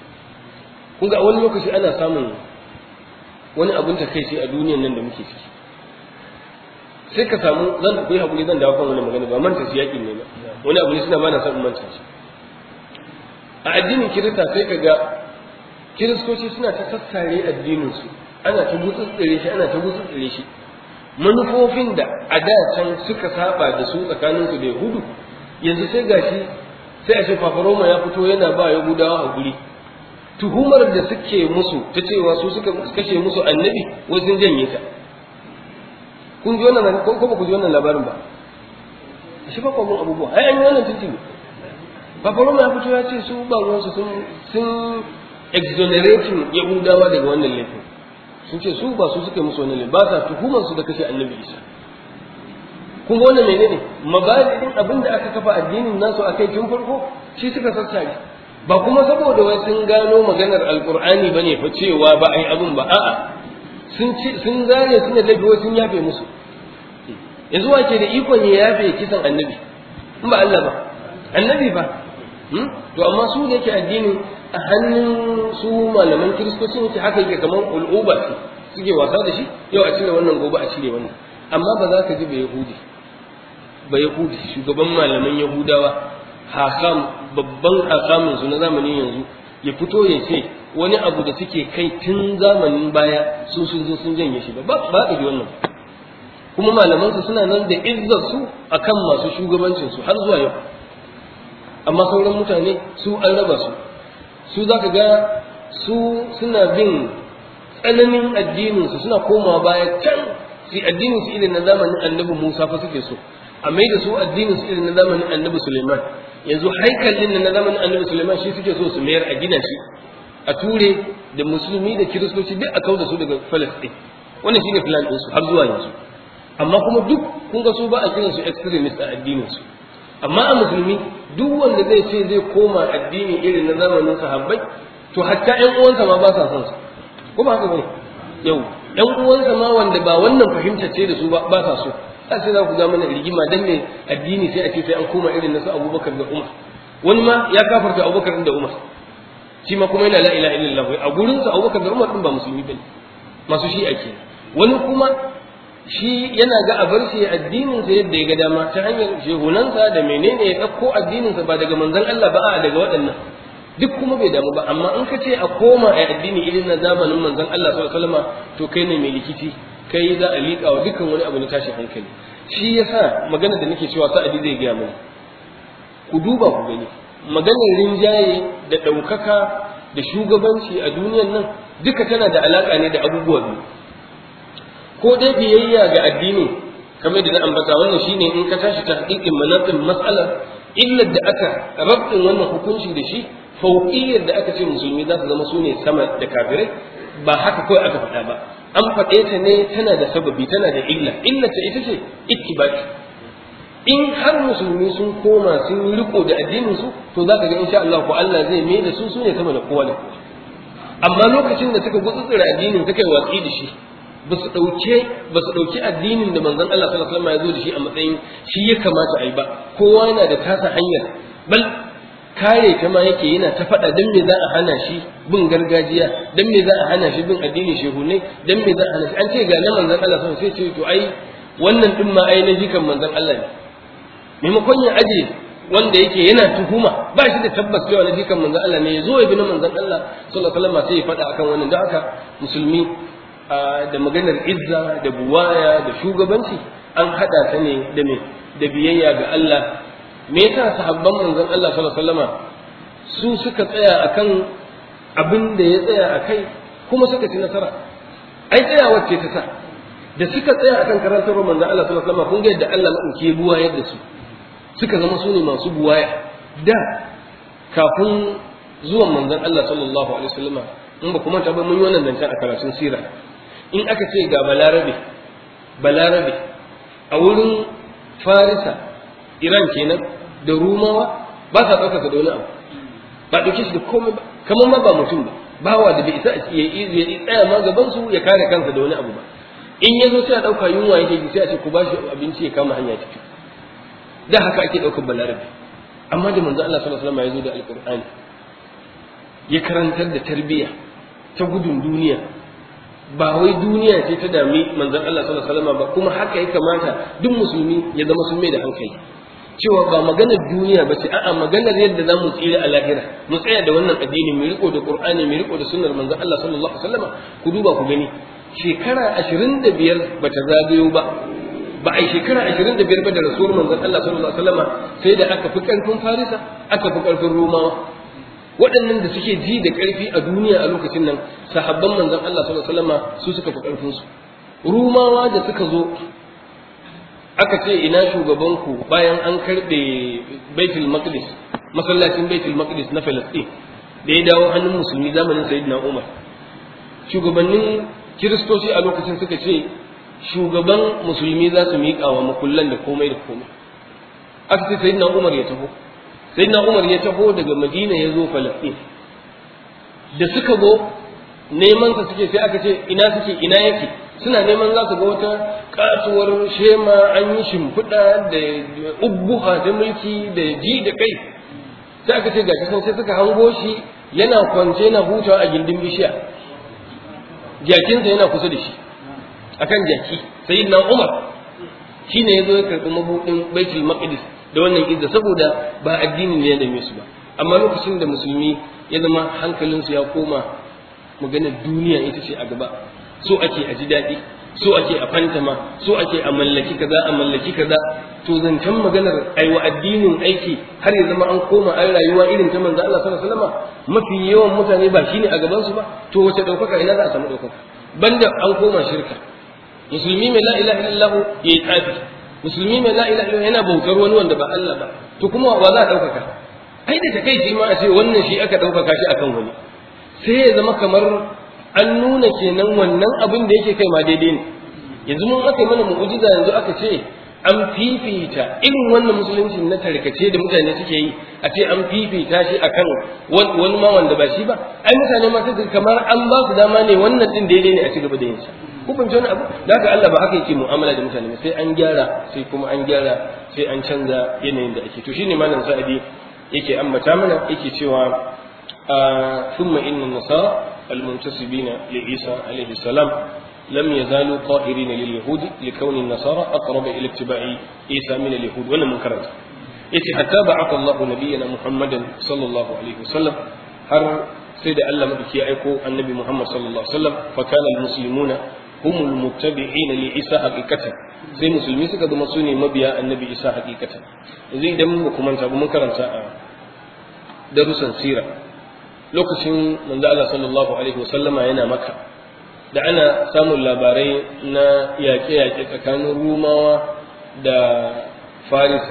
kun ga wani lokaci ana samun wani abin takeici a duniyar nan da muke ciki sai ka samu zan ku yi hakuri zan dawo kan wani magana ba manta shi yakin ne ba wani abu ne suna ba na son manta shi a addinin kirista sai ka ga kiristoci suna ta sassare addininsu ana ta gutsutsure shi ana ta gutsutsure shi manufofin da a da can suka saba da su tsakaninsu da yahudu yanzu sai gashi sai a ce fafaroma ya fito yana ba yahudawa a guri tuhumar da suke musu ta cewa su suka kashe musu annabi wai sun janye ta kun ji wannan ko ba ku ji wannan labarin ba shi fa kwamun abubuwa ai an yi wannan tuntuni fafaroma ya fito ya ce su ba ruwansu sun sun exonerating yahudawa daga wannan laifin sun ce su ba su suka musu wannan laifin ba sa tuhumar su da kashe annabi isa kun ga wannan menene mabadin abin da aka kafa addinin nasu a kai tun farko shi suka sassare ba kuma saboda wai sun gano maganar alkur'ani bane fa cewa ba ai abin ba a'a sun ci sun zare sun da laifi sun yafe musu yanzu wake da ikon ya yafe kisan annabi in ba Allah ba annabi ba to amma su da yake addinin a hannun su malaman kiristocin yake haka yake kamar ul'uba ce suke wasa da shi yau a cire wannan gobe a cire wannan amma ba za ka ji ba yahudi ba yahudi shugaban malaman yahudawa hakam babban hakamin su na zamanin yanzu ya fito ya ce wani abu da suke kai tun zamanin baya su sun zo sun janye shi ba ba ka ji wannan kuma malaman su suna nan da izzar su akan masu shugabancin su har zuwa yau amma sauran mutane su an raba su su za ka ga su suna bin tsananin addininsu suna komawa baya can su addinin su irin na zamanin annabi Musa fa suke so a mai da su addinin su irin na zamanin annabi Suleiman yanzu haikalin na zamanin annabi Suleiman shi suke so su mayar a gina shi a ture da musulmi da kiristoci duk a kauda su daga Palestine wannan shine plan din su har zuwa yanzu amma kuma duk kun ga su ba a kiran su extremist a addinin su amma a musulmi duk wanda zai ce zai koma addini irin na zamanin sahabbai to hatta ƴan uwansa ma ba sa son su ko ba haka bane yau ƴan uwansa ma wanda ba wannan fahimtar ce da su ba ba sa so sai za ku ga mana rigima dan ne addini sai a ce sai an koma irin na su Abubakar da Umar wani ma ya kafarta Abubakar da Umar shi ma kuma yana la ilaha illallah a gurin sa Abubakar da Umar din ba musulmi bane masu shi ake wani kuma shi yana ga a bar shi addinin sa yadda ya ga dama ta hanyar shehunansa da menene ya dauko addinin sa ba daga manzon Allah ba a daga waɗannan duk kuma bai damu ba amma in ka ce a koma a addini irin na zamanin manzon Allah sallallahu alaihi wasallam to kai ne mai likici kai za a liƙa wa dukkan wani abu na tashin hankali shi yasa magana da nake cewa sa'adi zai gaya mana ku duba ku gani maganar rinjaye da ɗaukaka da shugabanci a duniyan nan duka tana da alaƙa ne da abubuwa biyu ko dai biyayya ga addini kamar da na ambata wannan shine in ka tashi ta hakikin manatin matsalar illar da aka rabtin wannan hukunci da shi fauƙiyar da aka ce musulmi za su zama su ne sama da kafirai ba haka kawai aka faɗa ba an faɗe ta ne tana da sababi tana da illa illa ta ita ce ittibaki in har musulmi sun koma sun yi riko da addinin su to za ka ga insha Allah ko Allah zai mai da su su ne sama da kowa da kowa amma lokacin da suka gutsutsura addinin suka yi watsi da shi ba su ɗauke ba su ɗauki addinin da manzon Allah sallallahu alaihi wasallam ya zo da shi a matsayin shi ya kamata a yi ba kowa yana da tasa hanyar bal kare ta ma yake yana ta faɗa dan me za a hana shi bin gargajiya dan me za a hana shi bin addinin shehunai dan me za a hana shi an ce ga na manzon Allah sallallahu alaihi wasallam sai ce to ai wannan din ma ai na jikan manzon Allah ne maimakon ya aje wanda yake yana tuhuma ba shi da tabbas cewa na jikan manzon Allah ne ya zo ya bi na manzon Allah sallallahu alaihi wasallam sai ya faɗa akan wannan don haka musulmi da maganar izza da buwaya da shugabanci an hada ta ne da me da biyayya ga Allah me yasa sahabban manzon Allah sallallahu alaihi wasallama su suka tsaya akan abin da ya tsaya akai kuma suka ci nasara ai tsayawar ce ta sa da suka tsaya akan karantarwar manzon Allah sallallahu alaihi wasallama kun ga yadda Allah madauki ya buwa yadda su suka zama su ne masu buwaya da kafin zuwan manzon Allah sallallahu alaihi wasallama in ba kuma ta ba mun yi wannan zancen a karatun sira in aka ce ga balarabe balarabe a wurin farisa iran kenan da rumawa ba sa ɗaukaka da wani abu ba ɗauke shi da komai ba kamar ma ba mutum ba bawa da bai isa ya ya tsaya ma gaban su ya kare kansa da wani abu ba in ya zo sai a ɗauka yunwa yake ji sai a ce ku ba shi abinci ya kama hanya ciki da haka ake ɗaukar balarabe amma da manzo Allah sallallahu alaihi wasallam ya zo da alqur'ani ya karantar da tarbiyya ta gudun duniya ba wai duniya ce ta dami manzon Allah sallallahu alaihi wasallam ba kuma haka ya kamata duk musulmi ya zama sun mai da hankali cewa ba maganar duniya ba ce a'a maganar yadda za mu tsira a lahira mu tsaya da wannan addini mu riko da qur'ani mu riko da sunnar manzon Allah sallallahu alaihi wasallam ku duba ku gani shekara 25 bata zagayo ba ba a yi shekara ashirin da biyar ba da rasuwar manzon Allah sallallahu alaihi wasallama sai da aka fi ƙarfin Farisa aka fi ƙarfin Romawa waɗannan da suke ji da ƙarfi a duniya a lokacin nan sahabban manzon Allah sallallahu alaihi wasallama su suka fi ƙarfin su Rumawa da suka zo aka ce ina shugabanku bayan an karɓe Baitul Maqdis masallacin Baitul Maqdis na Falastin da ya dawo hannun musulmi zamanin Sayyidina Umar shugabannin kiristoci a lokacin suka ce shugaban musulmi za su miƙa wa makullan da komai da komai aka ce sayyidina umar ya taho sayyidina umar ya taho daga madina ya zo falastin da suka zo neman sa suke sai aka ce ina suke ina yake suna neman za su ga wata katuwar shema an yi shimfiɗa da ubbuha ta mulki da ji da kai sai aka ce gashi sun sai suka hango shi yana kwance na hutawa a gindin bishiya jakinsa yana kusa da shi akan jaki sai na umar shi ne ya zo ya karɓi mabuɗin baitul maqdis da wannan izza saboda ba addini ne ya dame su ba amma lokacin da musulmi ya zama hankalinsu ya koma maganar duniya ita ce a gaba so ake a ji daɗi so ake a fantama so ake a mallaki kaza a mallaki kaza to zancen maganar aiwa addinin aiki har ya zama an koma an rayuwa irin ta manzo Allah sallallahu alaihi wasallam mafi yawan mutane ba shine a gaban su ba to wace daukaka ina za a samu daukaka banda an koma shirka musulmi mai la ilaha illallah yayi tsafi musulmi mai la ilaha illallah yana bautar wani wanda ba Allah ba to kuma wa za a daukaka ai da takeici ma a ce wannan shi aka daukaka shi akan wani sai ya zama kamar an nuna kenan wannan abin da yake kai ma daidai ne yanzu mun aka yi mana mu'ujiza yanzu aka ce an fifita irin wannan musulunci na tarkace da mutane suke yi a ce an fifita shi akan wani ma wanda ba shi ba ai mutane ma sai kamar an ba su dama ne wannan din daidai ne a ci gaba da yin sa ku fahimci wani abu da haka Allah ba haka yake mu'amala da mutane sai an gyara sai kuma an gyara sai an canza yanayin da ake to shine malam sa'adi yake ambata mana yake cewa ثم إن النصارى المنتسبين لعيسى عليه السلام لم يزالوا طاهرين لليهود لكون النصارى أقرب إلى اتباع عيسى من اليهود ولا منكرات يتي حتى بعث الله نبينا محمدا صلى الله عليه وسلم هر سيد الله مدكي أيكو النبي محمد صلى الله عليه وسلم فكان المسلمون هم المتبعين لعيسى حقيقة sai musulmi suka zama su ne mabiya annabi isa hakikatan yanzu idan mu kuma manta mun karanta a darussan sira lokacin manzo Allah sallallahu alaihi wasallama yana maka da ana samun labarai na yaƙe-yaƙe tsakanin rumawa da farisa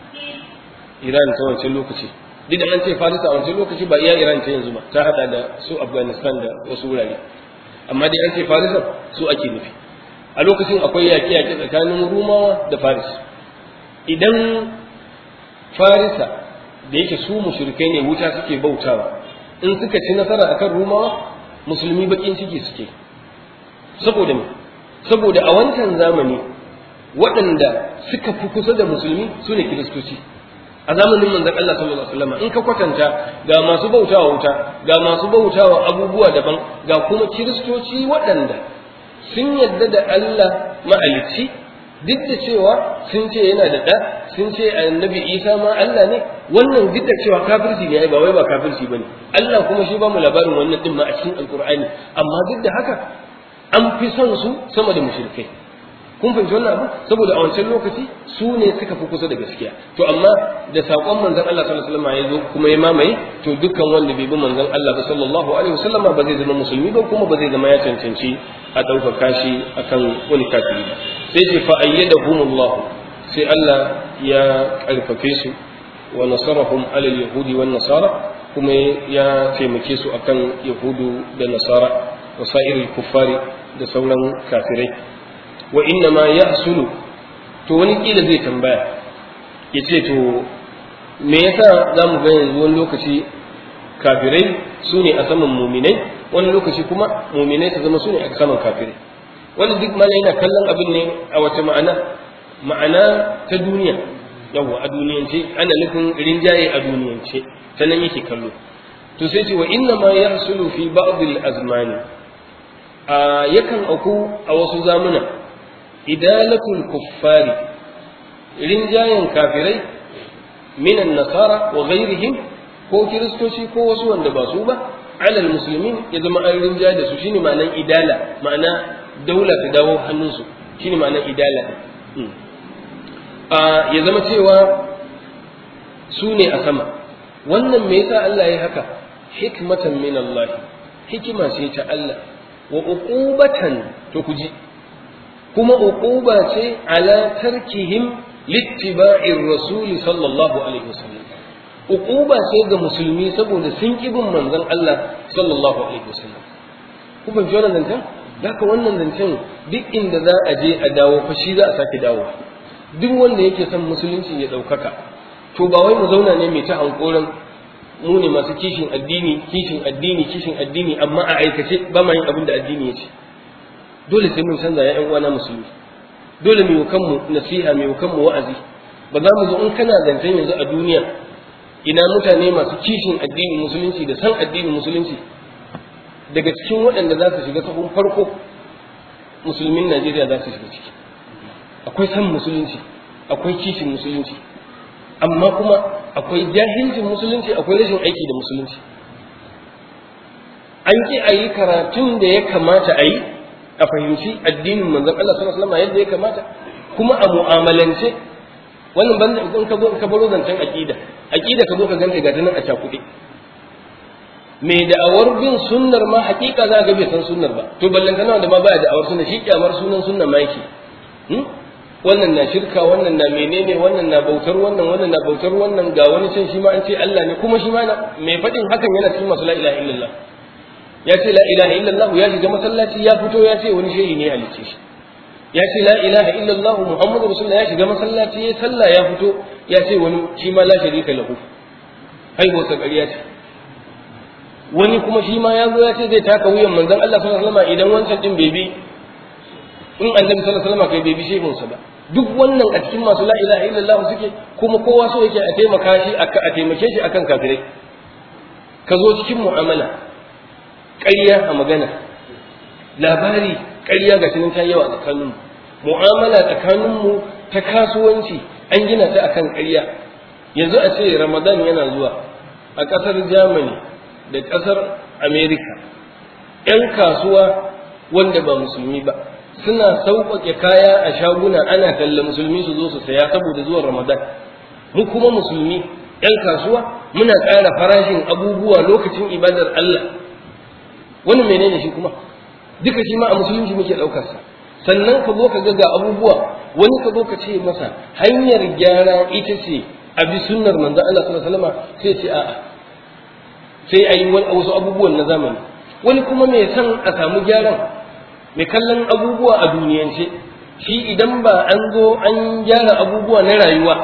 iran ta wancan lokaci duk da an ce farisa a wancan lokaci ba iya iran ta yanzu ba ta hada da su afghanistan da wasu wurare amma dai an ce farisa su ake nufi a lokacin akwai yaƙe-yaƙe tsakanin rumawa da faris idan farisa da yake su mushrikai ne wuta suke bautawa in suka ci nasara akan rumawa musulmi bakin ciki suke saboda me saboda a wancan zamani waɗanda suka fi kusa da musulmi su ne kiristoci a zamanin manzon Allah sallallahu alaihi wasallam in ka kwatanta ga masu bautawa wuta ga masu bautawa abubuwa daban ga kuma kiristoci waɗanda sun yadda da Allah mahalicci duk da cewa sun ce yana da ɗa sun ce annabi isa ma Allah ne wannan duk da cewa kafirci ne ba wai ba kafirci bane Allah kuma shi ba mu labarin wannan din ma a cikin alkur'ani amma duk da haka an fi son su sama da mushrikai kun fahimci wannan abu saboda a wancan lokaci su ne suka fi kusa da gaskiya to amma da saƙon manzon Allah sallallahu alaihi wasallam ya zo kuma ya mamaye to dukkan wanda bai bi manzon Allah ba sallallahu alaihi wasallam ba zai zama musulmi ba kuma ba zai zama ya cancanci a ɗaukaka shi akan wani kafiri ba sai ce fa ayyadahumullah sai Allah ya karfafe su wa nasarahum ala yahudi wan nasara kuma ya taimake su akan yahudu da nasara wa sa'iril kuffari da sauran kafirai wa inna ma yahsulu to wani kila zai tambaya ya ce to me yasa za mu ga yanzu wani lokaci kafirai su ne a saman muminai wani lokaci kuma muminai su zama su ne a saman kafirai wani duk mana yana kallon abin ne a wace ma'ana ma'ana ta duniya yawwa a duniyance ana nufin rinjaye a duniyance ta nan yake kallo to sai ce wa inna ma yahsulu fi ba'd al-azmani a yakan auku a wasu zamuna idalatul kuffari rinjayen kafirai minan nasara wa ghairihim ko kiristoci ko wasu wanda ba su ba alal musulmin ya zama an rinja da su shine ma'anan idala ma'ana daula ta dawo hannunsu shine ma'anan idala ya zama cewa su ne a sama wannan me yasa Allah ya haka hikmatan min Allah hikima ce ta Allah wa uqubatan to ku ji kuma uquba ce ala tarkihim littiba'ir rasul sallallahu alaihi wasallam uquba ce ga musulmi saboda sun ki bin manzon Allah sallallahu alaihi wasallam ku ban ji wannan zancen haka wannan zancen duk inda za a je a dawo fa shi za a sake dawo duk wanda yake son musulunci ya ɗaukaka to ba wai mu zauna ne mai ta hankoran mu ne masu kishin addini kishin addini kishin addini amma a aikace ba ma yin abin da addini ya ce dole sai mun canza ya uwana musulmi dole mu kanmu nasiha mu kanmu wa'azi ba za mu zo in kana zancen yanzu a duniya ina mutane masu kishin addini musulunci da san addinin musulunci daga cikin waɗanda za su shiga sahun farko musulmin Najeriya za su shiga ciki akwai san musulunci akwai kishin musulunci amma kuma akwai jahilcin musulunci akwai rashin aiki da musulunci an ki a yi karatun da ya kamata a yi a fahimci addinin manzon Allah sallallahu alaihi wasallam yadda ya kamata kuma a mu'amalance wannan banda in ka zo ka baro zancen aqida aqida ka zo ka ganta ga nan a cakuɗe mai da'awar bin sunnar ma hakika za ga bai san sunnar ba to ballan kana da ma baya da'awar sunna shi kyamar sunan sunna ma yake wannan na shirka wannan na menene wannan na bautar wannan wannan na bautar wannan ga wani can shi ma an ce Allah ne kuma shi ma mai faɗin hakan yana cikin masu la ilaha illallah ya ce la ilaha illallah ya shiga masallaci ya fito ya ce wani shehi ne halicce shi ya ce la ilaha illallah muhammadu rasulullah ya shiga masallaci ya sallah ya fito ya ce wani shi ma la sharika lahu haihuwar sa ƙarya ce wani kuma shi ma ya zo ya ce zai taka wuyan manzon Allah sallallahu alaihi wasallam idan wancan din bai bi in annabi sallallahu alaihi wasallam kai bai bi shehun sa ba duk wannan a cikin masu la ilaha illallah suke kuma kowa so yake a taimaka shi a taimake shi akan kafirai ka zo cikin mu'amala ƙarya a magana labari ƙarya ga tunan ta yawa tsakaninmu mu'amala tsakaninmu ta kasuwanci an gina ta akan ƙarya yanzu a ce ramadan yana zuwa a ƙasar germany da ƙasar america 'yan kasuwa wanda ba musulmi ba suna sauƙaƙe kaya a shaguna ana talla musulmi su zo su saya saboda zuwan ramadan mu kuma musulmi 'yan kasuwa muna ƙara farashin abubuwa lokacin ibadar allah wani menene shi kuma duka shi ma a musulunci muke ɗaukar sa sannan ka zo ka ga ga abubuwa wani ka zo ka ce masa hanyar gyara ita ce a bi sunnar manzon Allah sallallahu alaihi wasallam sai ce a'a sai a yi wasu abubuwan na zamani wani kuma mai san a samu gyaran mai kallon abubuwa a duniyance shi idan ba an zo an gyara abubuwa na rayuwa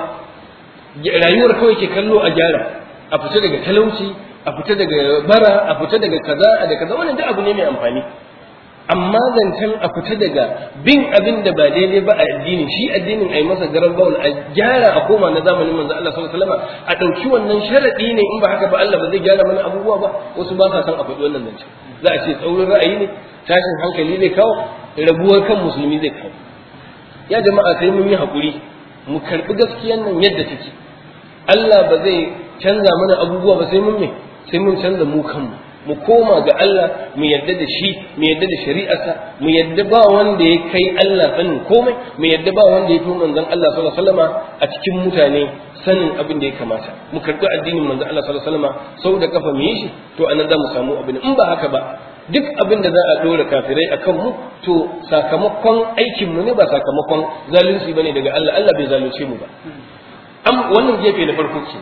rayuwar kawai ke kallo a gyara a fita daga talauci a fita daga bara a fita daga kaza da kaza wannan duk abu ne mai amfani amma zancen a fita daga bin abin da ba daidai ba a addini shi addinin ai masa garan bawul a gyara a koma na zamanin manzo Allah sallallahu alaihi wasallam a dauki wannan sharadi ne in ba haka ba Allah ba zai gyara mana abubuwa ba wasu ba sa san a faɗi wannan zancen za a ce tsaurin ra'ayi ne tashin hankali zai kawo rabuwar kan musulmi zai kawo ya jama'a sai mun yi hakuri mu karbi gaskiyan nan yadda take Allah ba zai canza mana abubuwa ba sai mun me sai mun canza mu kanmu mu koma ga Allah mu yadda da shi mu yadda da shari'arsa mu yadda ba wanda ya kai Allah sanin komai mu yadda ba wanda ya fi manzon Allah sallallahu alaihi wasallama a cikin mutane sanin abin da ya kamata mu karbi addinin manzon Allah sallallahu alaihi wasallama sau da kafa mu yi shi to anan za mu samu abin in ba haka ba duk abin da za a dora kafirai akan mu to sakamakon aikin mu ne ba sakamakon zalunci bane daga Allah Allah bai zalunce mu ba am wannan gefe na farko ke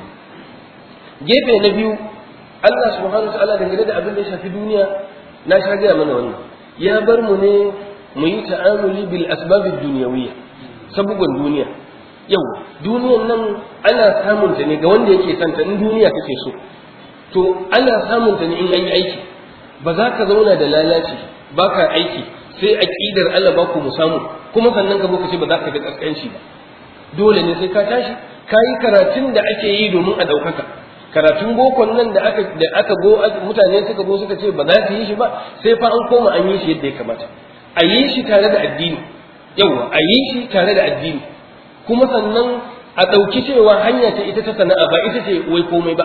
gefe na biyu Allah subhanahu ta'ala dangane da abin da ya shafi duniya na sha gaya mana wannan ya bar mu ne mu yi ta'amuli bil asbabid dunyawiyya sabugan duniya yau duniyan nan ana samun ta ne ga wanda yake son ta in duniya kake so to ana samun ta ne in an yi aiki ba za ka zauna da lalaci ba ka aiki sai aqidar Allah ba ku mu samu kuma sannan ka zo ka ce ba za ka ga kaskanci ba dole ne sai ka tashi ka yi karatun da ake yi domin a ɗaukaka karatun bokon nan da aka da aka go mutane suka go suka ce ba za su yi shi ba sai fa an koma an yi shi yadda ya kamata a yi shi tare da addini yawa a yi shi tare da addini kuma sannan a ɗauki cewa hanya ta ita ta sana'a ba ita ce wai komai ba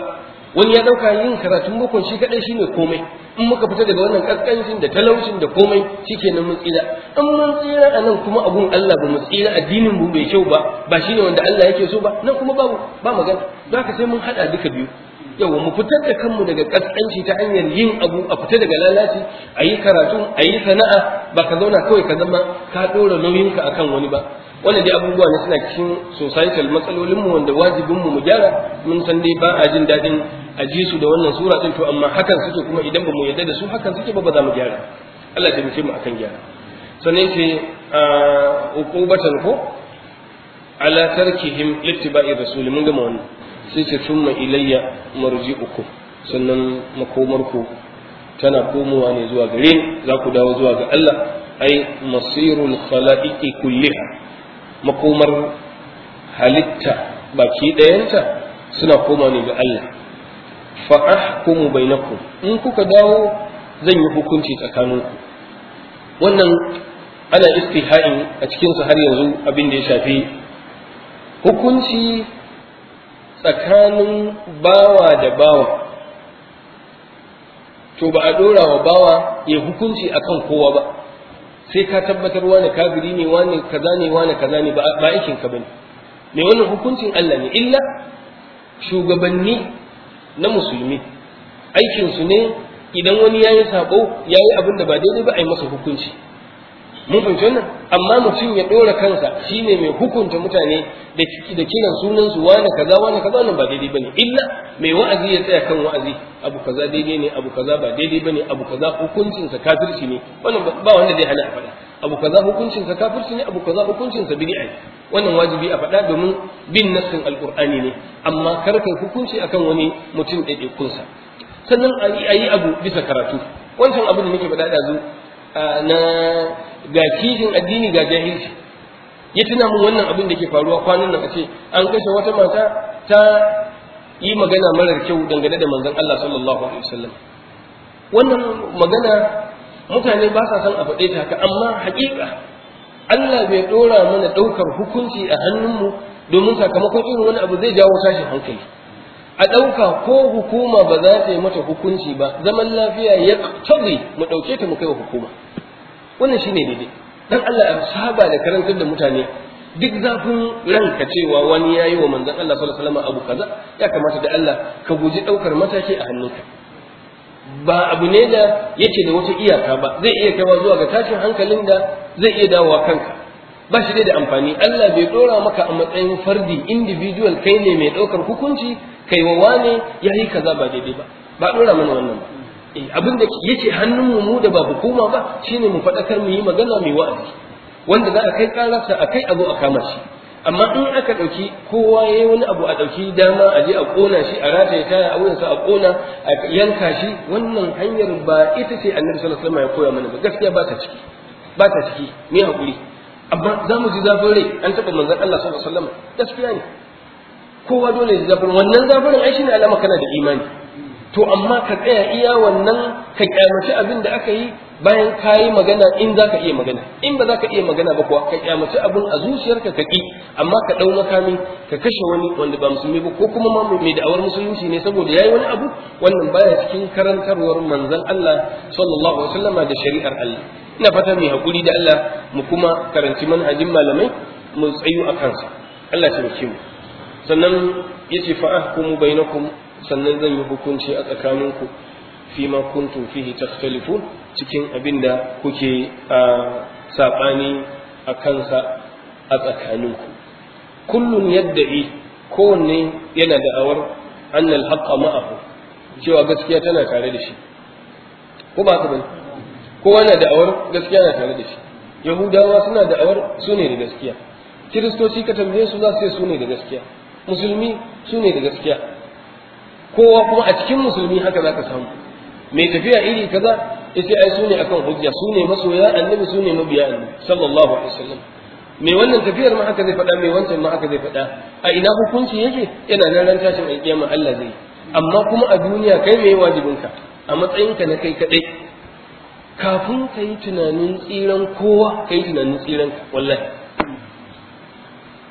wani ya dauka yin karatun boko shi kadai shine komai in muka fita daga wannan kaskancin da talaucin da komai shikenan mun tsira in mun tsira a nan kuma abun Allah ba mu tsira addinin mu bai kyau ba ba shine wanda Allah yake so ba nan kuma babu ba magana don haka sai mun hada duka biyu yawa mu fitar da kanmu daga kaskanci ta hanyar yin abu a fita daga lalaci a yi karatu a yi sana'a ba ka zauna kawai ka zama ka ɗora nauyinka akan wani ba wannan dai abubuwa ne suna cikin societal matsalolinmu wanda wajibinmu mu gyara mun san dai ba a jin daɗin a ji su da wannan sura ɗin to amma hakan suke kuma idan ba mu yarda da su hakan suke ba ba za mu gyara Allah ya taimake mu akan gyara sannan ce uqubatan ko ala tarkihim littiba'i rasul mun gama wannan sai ce summa ilayya marji'ukum sannan makomarku tana komowa ne zuwa gare ni za ku dawo zuwa ga Allah ai masirul khalaiqi kulliha makomar halitta baki ɗayanta suna koma ne ga Allah fa ahkumu bainakum in kuka dawo zan yi hukunci tsakaninku wannan ana istiha'in a cikinsa har yanzu abin da ya shafi hukunci tsakanin bawa da bawa to ba a dora wa bawa ya hukunci akan kowa ba sai ka tabbatar wani kafiri ne wani kaza ne wani kaza ne ba aikin ka bane me wannan hukuncin Allah ne illa shugabanni na musulmi aikin su ne idan wani yayi sabo yayi abin da ba daidai ba a yi masa hukunci mun fahimci wannan amma mutum ya dora kansa shine mai hukunta mutane da da kiran sunan su wani kaza wani kaza wannan ba daidai bane illa mai wa'azi ya tsaya kan wa'azi abu kaza daidai ne abu kaza ba daidai bane abu kaza hukuncin sa kafirci ne wannan ba wanda zai hana a faɗa abu kaza hukuncin sa kafirci ne abu kaza hukuncin sa bid'a ne wannan wajibi a faɗa domin bin nassin alqur'ani ne amma kar kai hukunci akan wani mutum ɗaiɗaikun sa sannan a yi abu bisa karatu wancan abin da nake faɗa ɗazu na ga kishin addini ga jahilci ya tuna mun wannan abin da ke faruwa kwanan nan a ce an kashe wata mata ta yi magana marar kyau dangane da manzon Allah sallallahu alaihi wasallam wannan magana mutane ba sa son a faɗe ta haka amma haƙiƙa Allah bai ɗora mana ɗaukar hukunci a hannunmu domin sakamakon irin wani abu zai jawo tashin hankali a ɗauka ko hukuma ba za ta yi mata hukunci ba zaman lafiya ya tabi mu ɗauke ta mu kai wa hukuma wannan shine daidai dan Allah ya saba da karantar da mutane duk zafin ranka cewa wani ya yi wa manzon Allah sallallahu alaihi wasallam abu kaza ya kamata da Allah ka guji ɗaukar mataki a hannunka ba abu ne da yake da wata iyaka ba zai iya kaiwa zuwa ga tashin hankalin da zai iya dawowa kanka ba shi da amfani Allah bai dora maka a matsayin fardi individual kai ne mai ɗaukar hukunci kai wa wane ya yi kaza ba daidai ba ba dora mana wannan ba eh abin da yake hannun mu mu da ba hukuma ba shine mu faɗakar mu yi magana mai wa'azi wanda za a kai kararsa a kai abu a kama shi amma in aka ɗauki kowa ya yi wani abu a ɗauki dama a je a ƙona shi a rataye kaya a wurinsa a ƙona a yanka shi wannan hanyar ba ita ce annabi sallallahu alaihi wasallam ya koya mana ba gaskiya ba ta ciki ba ta ciki me hakuri amma za mu ji zafin rai an taɓa manzon Allah sallallahu alaihi wasallam gaskiya ne kowa dole ya ji zafin wannan zafin ai shine alama kana da imani to amma ka tsaya iya wannan ka kyamaci abin da aka yi bayan ka yi magana in za ka iya magana in ba za ka iya magana ba kuwa ka kyamaci abin a zuciyarka ka ƙi amma ka ɗau makami ka kashe wani wanda ba musulmi ba ko kuma ma mai da'awar musulunci ne saboda yayi wani abu wannan baya cikin karantarwar manzon Allah sallallahu alaihi wasallam da shari'ar Allah ina fata mai hakuri da Allah mu kuma karanci manhajin malamai mu tsayu a kansa Allah ya taimake mu sannan yace fa ahkumu bainakum sannan zan yi hukunci a tsakaninku fi ma kuntum fihi takhtalifun cikin abin da kuke a saɓani a kansa a tsakaninku kullun yadda'i kowanne yana da'awar annal haqqa ma'ahu cewa gaskiya tana tare da shi ko ba ka bane kowa na da'awar gaskiya na tare da shi yahudawa suna da'awar su ne da gaskiya kiristoci ka tambaye su za su ce su ne da gaskiya musulmi su ne da gaskiya kowa kuma a cikin musulmi haka za ka samu mai tafiya iri kaza yace ai su ne akan hujja su ne masoya annabi su ne mabiya annabi sallallahu alaihi wasallam mai wannan tafiyar ma haka zai faɗa mai wancan ma haka zai faɗa a ina hukunci yake yana nan ran tashin alƙiyama Allah zai amma kuma a duniya kai mai wajibinka a matsayinka na kai kadai kafin ka yi tunanin tsiran kowa ka yi tunanin tsiran wallahi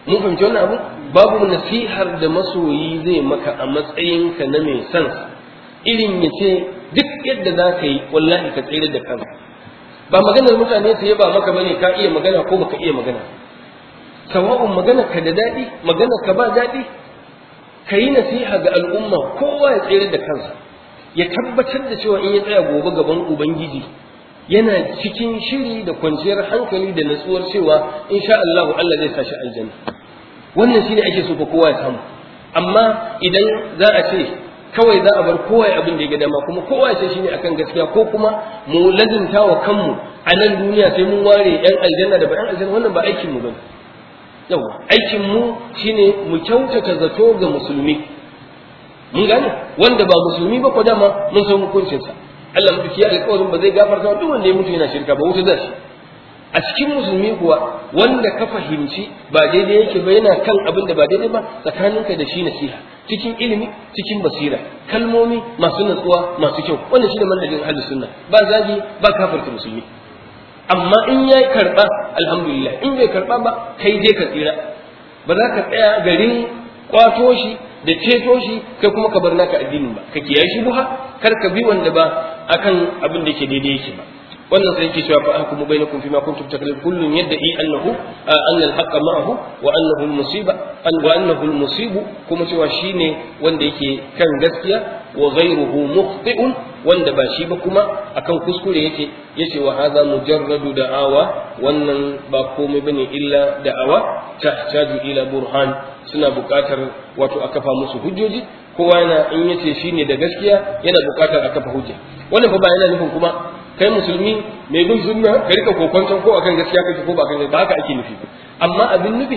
mun fahimci wannan abu babu nasihar da masoyi zai maka a matsayinka na mai son irin ya ce duk yadda za ka yi wallahi ka tsere da kanka ba maganar mutane su yaba maka bane ka iya magana ko baka iya magana sawa'un magana ka da daɗi magana ka ba daɗi ka yi nasiha ga al'umma kowa ya tsere da kansa ya tabbatar da cewa in ya tsaya gobe gaban ubangiji yana cikin shiri da kwanciyar hankali da natsuwar cewa insha Allah Allah zai sa shi aljanna wannan shine ake so fa kowa ya samu amma idan za a ce kawai za a bar kowa ya abin da ya ga dama kuma kowa ya ce shine akan gaskiya ko kuma mu lazimta wa kanmu a nan duniya sai mun ware yan aljanna da ba yan aljanna wannan ba aikin mu bane yawa aikin mu shine mu kyautata zato ga musulmi mun gane wanda ba musulmi ba ko dama mun san hukuncinsa Allah mutu ya alƙawarin ba zai gafarta duk wanda ya mutu yana shirka ba wuta zai a cikin musulmi kuwa wanda ka fahimci ba daidai yake ba yana kan abin da ba daidai ba tsakaninka da shi nasiha cikin ilimi cikin basira kalmomi masu natsuwa masu kyau wannan shine manhajin ahlus sunna ba zagi ba kafirta musulmi amma in ya karba alhamdulillah in bai karba ba kai je ka tsira ba za ka tsaya garin kwato shi da ceto shi kai kuma ka bar naka addinin ba ka kiyaye shi buha kar ka bi wanda ba akan abin da yake daidai yake ba wannan sai yake cewa fa ahkumu bainakum fima kuntum taklifun kullun yad'i annahu anna al-haqqa ma'ahu wa annahu al-musiba an wa annahu al-musibu kuma cewa shine wanda yake kan gaskiya wa ghayruhu mukhti'un wanda ba shi ba kuma akan kuskure yake yace wa hadha mujarradu da'awa wannan ba komai bane illa da'awa tahtaju ila burhan suna buƙatar wato a kafa musu hujjoji kowa yana in yace shine da gaskiya yana buƙatar a kafa hujja wannan fa ba yana nufin kuma kai musulmi mai bin sunna ka rika kokonton ko akan gaskiya kake ko ba kan ba haka ake nufi amma abin nufi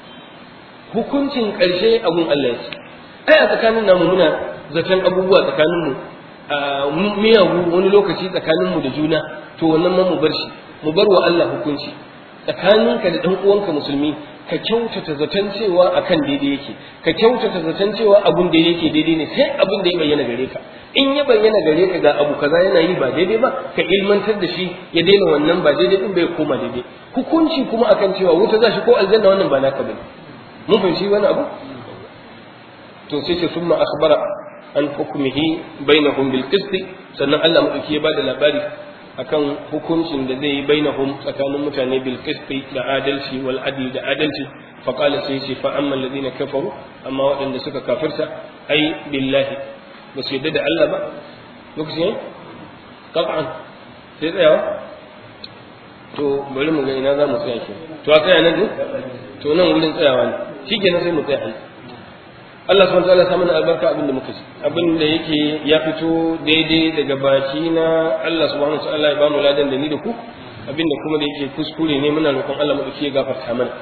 hukuncin ƙarshe abun Allah ya ce ai a tsakanin namu muna zaton abubuwa tsakanin mu miyagu wani lokaci tsakanin mu da juna to wannan ma mu bar shi mu bar wa Allah hukunci tsakaninka da dan uwanka musulmi ka kyautata zaton cewa akan daidai yake ka kyautata zaton cewa abun da yake daidai ne sai abun da ya bayyana gare ka in ya bayyana gare ka ga abu kaza yana yi ba daidai ba ka ilmantar da shi ya daina wannan ba daidai din bai koma daidai hukunci kuma akan cewa wuta za shi ko aljanna wannan ba naka bane mun fahimci wani abu to sai ce summa akhbara an hukmihi bainahum bil qist sannan Allah madauki ya bada labari akan hukuncin da zai yi bainahum tsakanin mutane bil qisti da adalci wal adli da adalci fa qala sai ce fa amma alladhina kafaru amma waɗanda suka kafirta ai billahi ba su yadda da Allah ba lokacin qat'an sai tsayawa to bari mu ga ina za mu tsaya ke to a tsaya nan ne to nan wurin tsayawa ne shikenan sai mu tsaya nan Allah subhanahu wa ta'ala sa mana albarka abin da muka ji abin da yake ya fito daidai daga baki na Allah subhanahu wa ta'ala ya ba mu ladan da ni da ku abin da kuma da yake kuskure ne muna roƙon Allah mu ya gafarta mana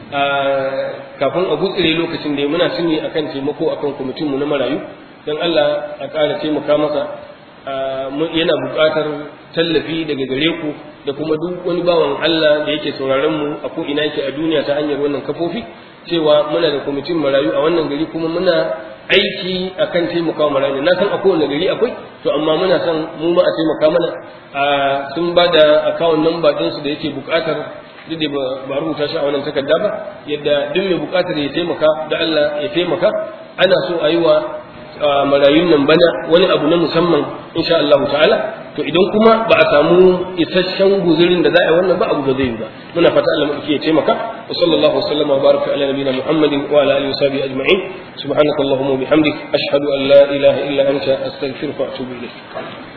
kafin a gutsire lokacin da muna suni akan taimako akan kwamitin mu na marayu dan Allah a ƙara taimaka masa yana buƙatar tallafi daga gare ku da kuma duk wani bawan Allah da yake sauraron mu a ko ina yake a duniya ta hanyar wannan kafofi cewa muna da kwamitin marayu a wannan gari kuma muna aiki akan taimaka marayu na san a kowane gari akwai to amma muna son mu ma a taimaka mana sun ba da akawun namba ɗinsu da yake buƙatar duk da ba rubuta shi a wannan takarda ba yadda duk mai buƙatar ya taimaka da Allah ya taimaka ana so a yi wa marayun nan bana wani abu na musamman insha Allah ta'ala to idan kuma ba a samu isasshen guzurin da za a yi wannan ba abu da zai yi ba muna fata Allah mu ya taimaka wa sallallahu wasallam wa baraka ala nabiyina muhammadin wa ala alihi wa sahbihi ajma'in subhanakallahumma wa bihamdik ashhadu an la ilaha illa anta astaghfiruka wa atubu ilayk